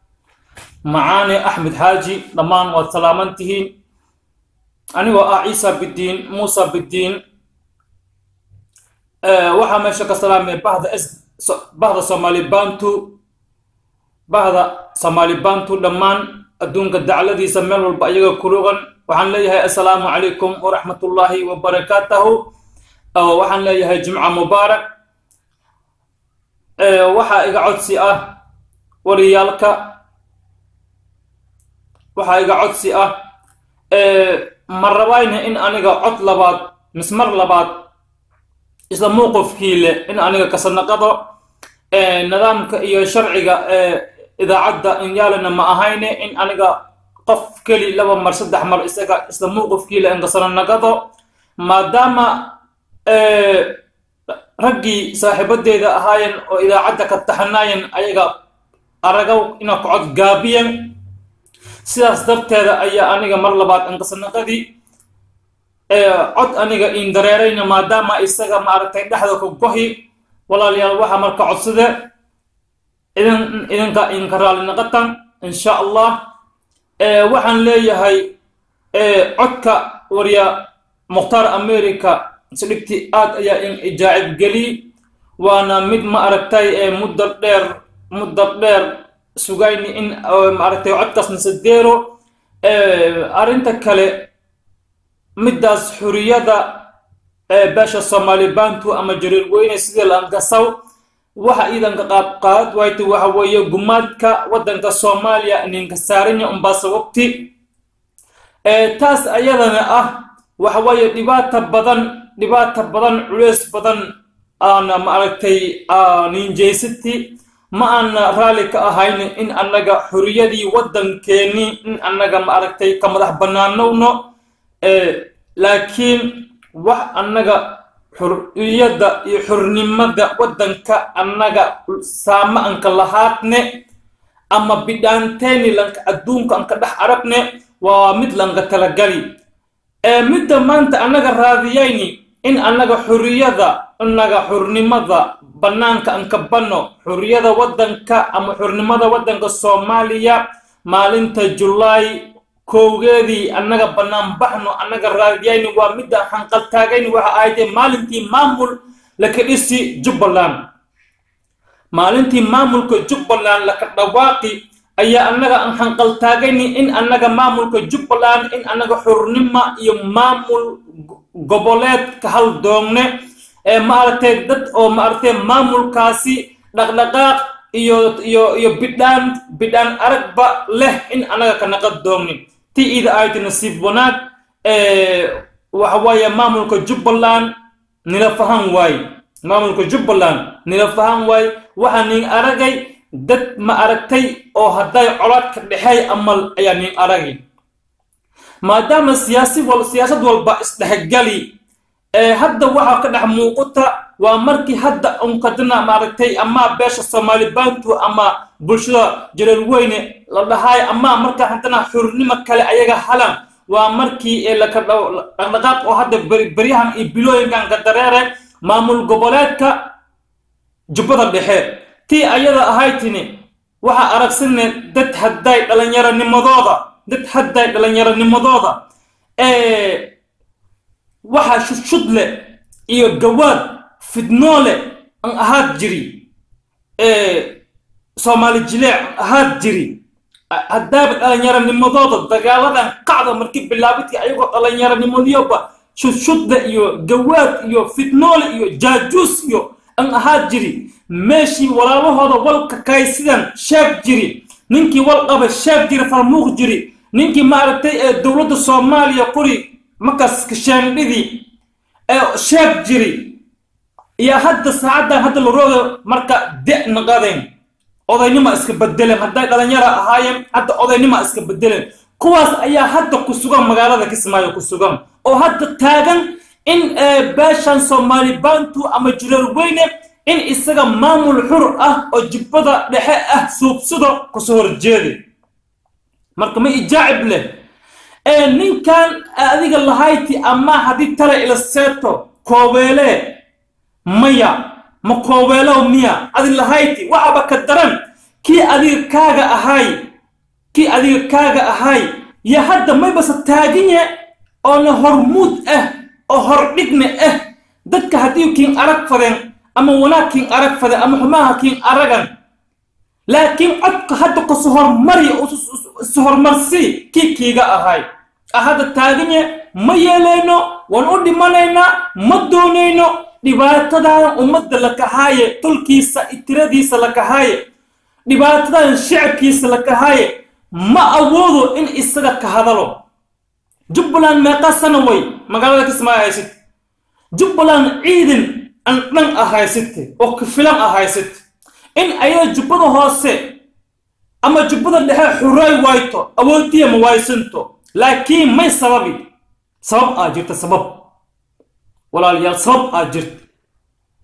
معاني احمد حاجي دمان وسلامنتهين أنا عيسى بالدين موسى بالدين waxaa meesha ka salaamay bahda s bahda soomaali bantu bahda soomaali bantu dhammaan adduunka dacladiisa meel walba ayaga kurugan waxaan leeyahay assalaamu calaykum waraxmatullaahi wabarakaatahu waxaan leeyahay jimca mubaarak waxaa iga codsi ah wariyaalka waxaa iga codsi ah ma rabayna in aniga cod labaad mismar labaad isla mowqifkii leh in aniga kasanaqado nidaamka iyo sharciga idaacadda inyaalina ma ahayne in aniga qof keli laba mar saddex mar isaga isla mowqifkii leh in kasananaqado maadaama raggii saaxiibadeeda ahaayeen oo idaacadda ka taxanaayeen ayaga aragaw ina kocod gaabiyeen sidaas darteeda ayaa aniga mar labaad ankasanaqadii cod aniga iin dareerayna maadaama isaga maaragtay dhexda ka gohi walaalayaal waxaa marka codsade idin idinka idinka raali naqatan insha allah waxaan leeyahay codka warya mukhtaar america sidhigti aad ayaa in ijaacib geli waana mid ma aragtay muddo dheer muddo dheer sugayni in maaragtay codkaas nasadeero arrinta kale middaas xuriyada beesha soomaali bantu ama jariir weyne sidii laangasaw waxa iidanka qaab qaad wayta waxa weeye gumaadka waddanka soomaaliya ninka saaranya unbaa sababti taas ayadana ah waxa weeye dhibaata badan dhibaata badan culeys badan aana maaragtay ninjaysati ma aana raalli ka ahayn in annaga xuriyadii waddankeeni in annaga maaragtay ka madax bannaanowno laakiin wax annaga xuriyadda iyo xurnimada waddanka annaga saama anka lahaadne ama bidhaanteeni lanka adduunka anka dhex aragne waa mid lanka talagali midda maanta annaga raadiyayni in annaga xuriyada annaga xurnimada bannaanka anka banno xuriyada waddanka ama xurnimada waddanka soomaaliya maalinta julaay kowgeedii annaga bannaan baxno annaga raadiyayni waa midda hanqaltaagayni waxa ahaydee maalintii maamul laka dhisi jubbaland maalintii maamulka jubbaland laka dhawaaqi ayaa annaga aan hanqaltaagayni in annaga maamulka jubbaland in annaga xurnima iyo maamul goboleed ka hal doongne ee maaragtay dad oo maaragtay maamulkaasi dhaqdhaqaaq iyo iyo iyo bidhaan bidhaan aragba leh in annaga ka naqad doogni ti ida ayti nasiib wanaag waxa waaye maamulka jubbaland nila fahan waaye maamulka jubbaland nila fahan waaye waxaa nin aragay dad ma aragtay oo hadday colaad ka dhexeey amal ayaa nin aragay maadaama siyaasi wal siyaasad walba isdhexgali hadda waxaa ka dhex muuqata waa markii hadda unkadana maaragtay ama beesha soomaali bantu ama bulshada jaleel weyne la dhahaay ama marka haddana xurnimo kale ayaga halan waa markii laka dhaqdhaqaaq oo hadda beryahan iyo bilooyinkan ka dareere maamul goboleedka jubbada dhexe tii ayada ahaytini waxaa aragsane dad hadday dhallinyaronimadooda dad hadday dhallinyaronimadooda waxaa shudshudle iyo gawaad fidnoole an ahaad jiri soomaali jileec an ahaad jiri haddaaba dhallinyaronimadooda dagaaladan qacda markii bilaabidkii ayagoo dhallinyaronimadiyoba shudshudle iyo gawaad iyo fidnoole iyo jaajuus iyo an ahaad jiri meeshii walaalahooda walka kaysidan sheeg jiri ninkii wal qaba sheeg jiri farmuuq jiri ninkii maaragtay ee dowladda soomaaliya qori markaas kashaandhidii ee sheeg jiri iyo hadda saacaddan hadda la rooga marka de naqadeen odaynima iska bedeleen hadday dhalinyara ahaayeen hadda odaynima iska bedeleen kuwaas ayaa hadda ku sugan magaalada kismaayo ku sugan oo hadda taagan in beeshan soomaali bantu ama jireer weyne in isaga maamul xur ah oo jibbada dhexe ah suubsado kasoo horjeeda marka ma ijaacib leh ee ninkan adiga lahayti ama haddii tale ila seeto koobeele maya ma koobeelow miya adi lahayti waxaba ka daran kii adiga kaaga ahay kii adiga kaaga ahay yo hadda maybase taaginye oona hormuud ah oo hordhigna ah dadka haddii kiin arag fadeen ama wanaag kiin arag fadeen ama xumaha kiin aragan laakiin codka hadda kusu hormari isu horumarsii kii kiiga ahay hadda taaganye ma yeelayno waan u dhimanaynaa ma doonayno dhibaatadan ummadda la kahaaye tolkiisa tiradiisa la kahaaye dhibaatadan shicabkiisa la kahaaye ma awoodo in isaga ka hadalo jubbaland meeqa sana way magaalada kismaayo haysid jubbaland ciidan an dhan ah haysite oo kafilan ah haysite in ayada jubbada hoose ama jubbada dhexe xuray wayto awoodiya ma waysanto laakiin may sababi sabab aa jirta sabab walaalayaal sabab aa jirta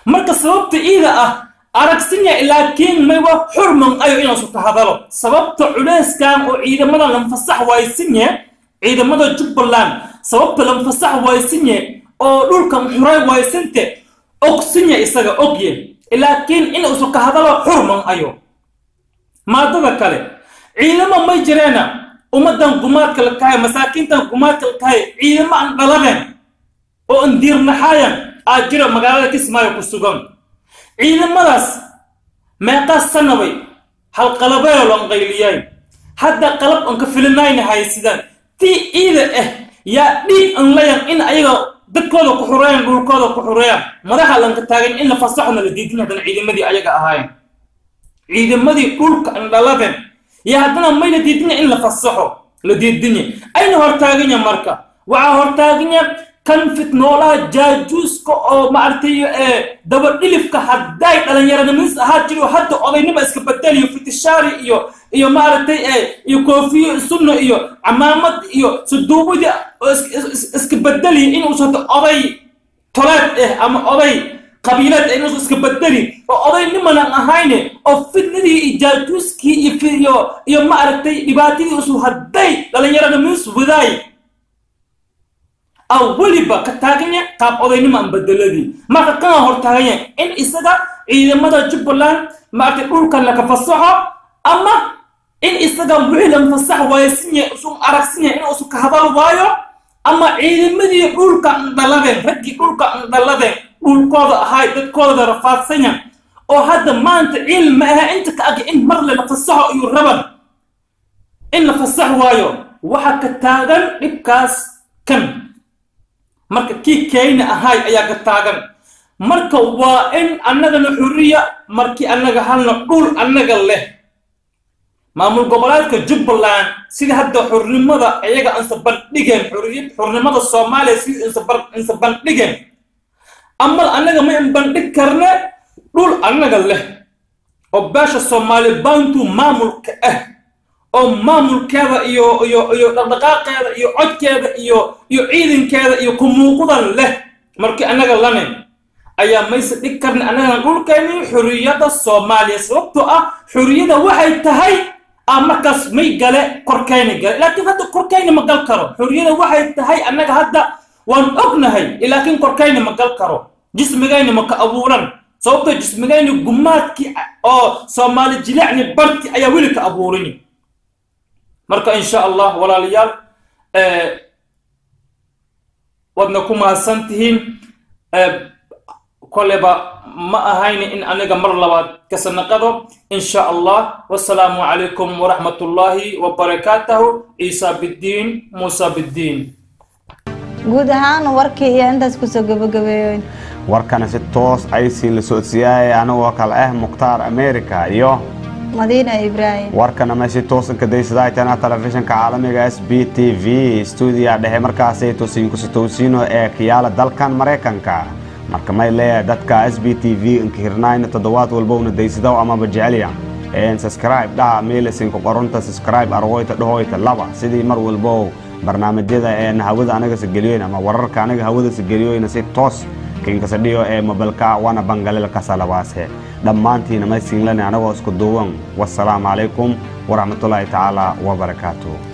marka sababta iida ah aragsinya laakiin mayba xurman ayo inaasu ka hadalo sababta culeyskan oo ciidamada lanfasax waaysinye ciidamada jubbaland sababta lanfasax waaysinye oo dhulkan xuray waaysinte ogsinya isaga ogye laakiin inuusu ka hadalo xurman ayo maadada kale ciidamo may jireena ummadan gumaadka la kahay masaakiintan gumaadka la kahay ciidamo aan dhaladeen oo aan diirnaxaayan aa jira magaalada kismaayo ku sugan ciidamadaas meeqaa sanabay halqalabeyo lan qayliyay hadda qalab aan ka filinayna haysidaan tii iida ah yaa dhiig an layan in ayaga dadkooda ku xureeyaan dhulkooda ku xureeyaan madaxa lanka taagan in la fasaxona la diidin haddana ciidamadii ayaga ahaayeen ciidamadii dhulka an dhaladen iyo haddana mayna diidina in la fasaxo la diidinye ayna hortaaganya marka waxaa hortaaganya kan fitnoolaha jaajuuska oo maaragtay dabadhilifka hadday dhallinyaranimis ahaa jiro hadda odaynima iska bedeliyo fitishaari iyo iyo maaragtay iyo koofiyo sunno iyo camaamad iyo suduubadii oo iska bedeliyo inuusa hadda oday toleed ah ama oday qabiileed ah inuusa iska bedeli oo oday nimanan ahayne oo fitnadii iyo jaajuuskii iyo iyo maaragtay dhibaatadii usu hadday dhallinyaranimis wadaay aw weliba ka taaganya qaab odaynimo aan bedeladii marka kana hor taaganya in isaga ciidamada jubbaland maaragtay dhulkan laka fasaxo ama in isaga wixii lan fasax waayasinya usun aragsinya inuusu ka hadal waayo ama ciidamadii dhulka andhaladeen raggii dhulka andhaladeen dhulkooda ahay dadkooda rafaadsanya oo hadda maanta cilmi aha inta ka ag in mar le la fasaxo iyo raban in la fasax waayo waxa ka taagan dhibkaas kan marka kii keyna ahay ayaa ka taagan marka waa in annagana xuriya markii annaga halna dhul annaga leh maamul goboleedka jubbaland sida hadda xurnimada iyaga insa bandhigeen xuriyad xurnimada soomaaliya sida insa bandhigeen amal annaga ma in bandhig karne dhul annaga leh oo beesha soomaali bantu maamulka ah oo maamulkeeda iyo iyo iyo dhaqdhaqaaqeeda iyo codkeeda iyo iyo ciidankeeda iyo kumuuqdan leh markii annaga lane ayaa mayse dhig karna annagana dhulkeeni xuriyadda soomaaliya sababtoo ah xuriyada waxay tahay ah markaas may gale korkayna gale laakiin hadda korkayna ma gal karo xuriyada waxay tahay annaga hadda waan ognahay laakiin korkayna ma gal karo jismigayna ma ka abuuran sababtoo jismigayna gumaadkii oo soomaali jilicni barti ayaa weli ka abuurini marka insha allah walaalayaal waadna ku mahadsan tihiin koleba ma ahayni in aniga mar labaad ka sanaqado insha allah wasalaamu calaykum waraxmatullaahi wabarakaatahu ciisa biddiin muusa biddiin guud ahaan warkii iyo intaas kusoo gabagabeeyoyn warkana si toos aysiin la socodsiyaaya anagoo kale ah mukhtaar america iyo madiina ibraahim warkana meeshii toosanka daysadaytana telefishinka caalamiga s b t v stuudiya dhexe markaasay tosiinkusitowsiino ee kiyaala dalkan maraykanka marka may leeyahay dadka s b t v inkahirnayna toddobaad walbowna daysadaw amaba jecelya een subscribe dhaha meelasinka qoronta subscribe arwoyta dhahoyta laba sidii mar walbow barnaamijyada een hawada anaga sageliyoyn ama wararka anaga hawada sageliyoyna si toos kinkasadhiyo ee mobilka wana bangalil kasalabaase dhammaantiina maysinlane anagoo isku duuwan wasalaamu calaykum waraxmatullaahi tacaala wabarakaatuh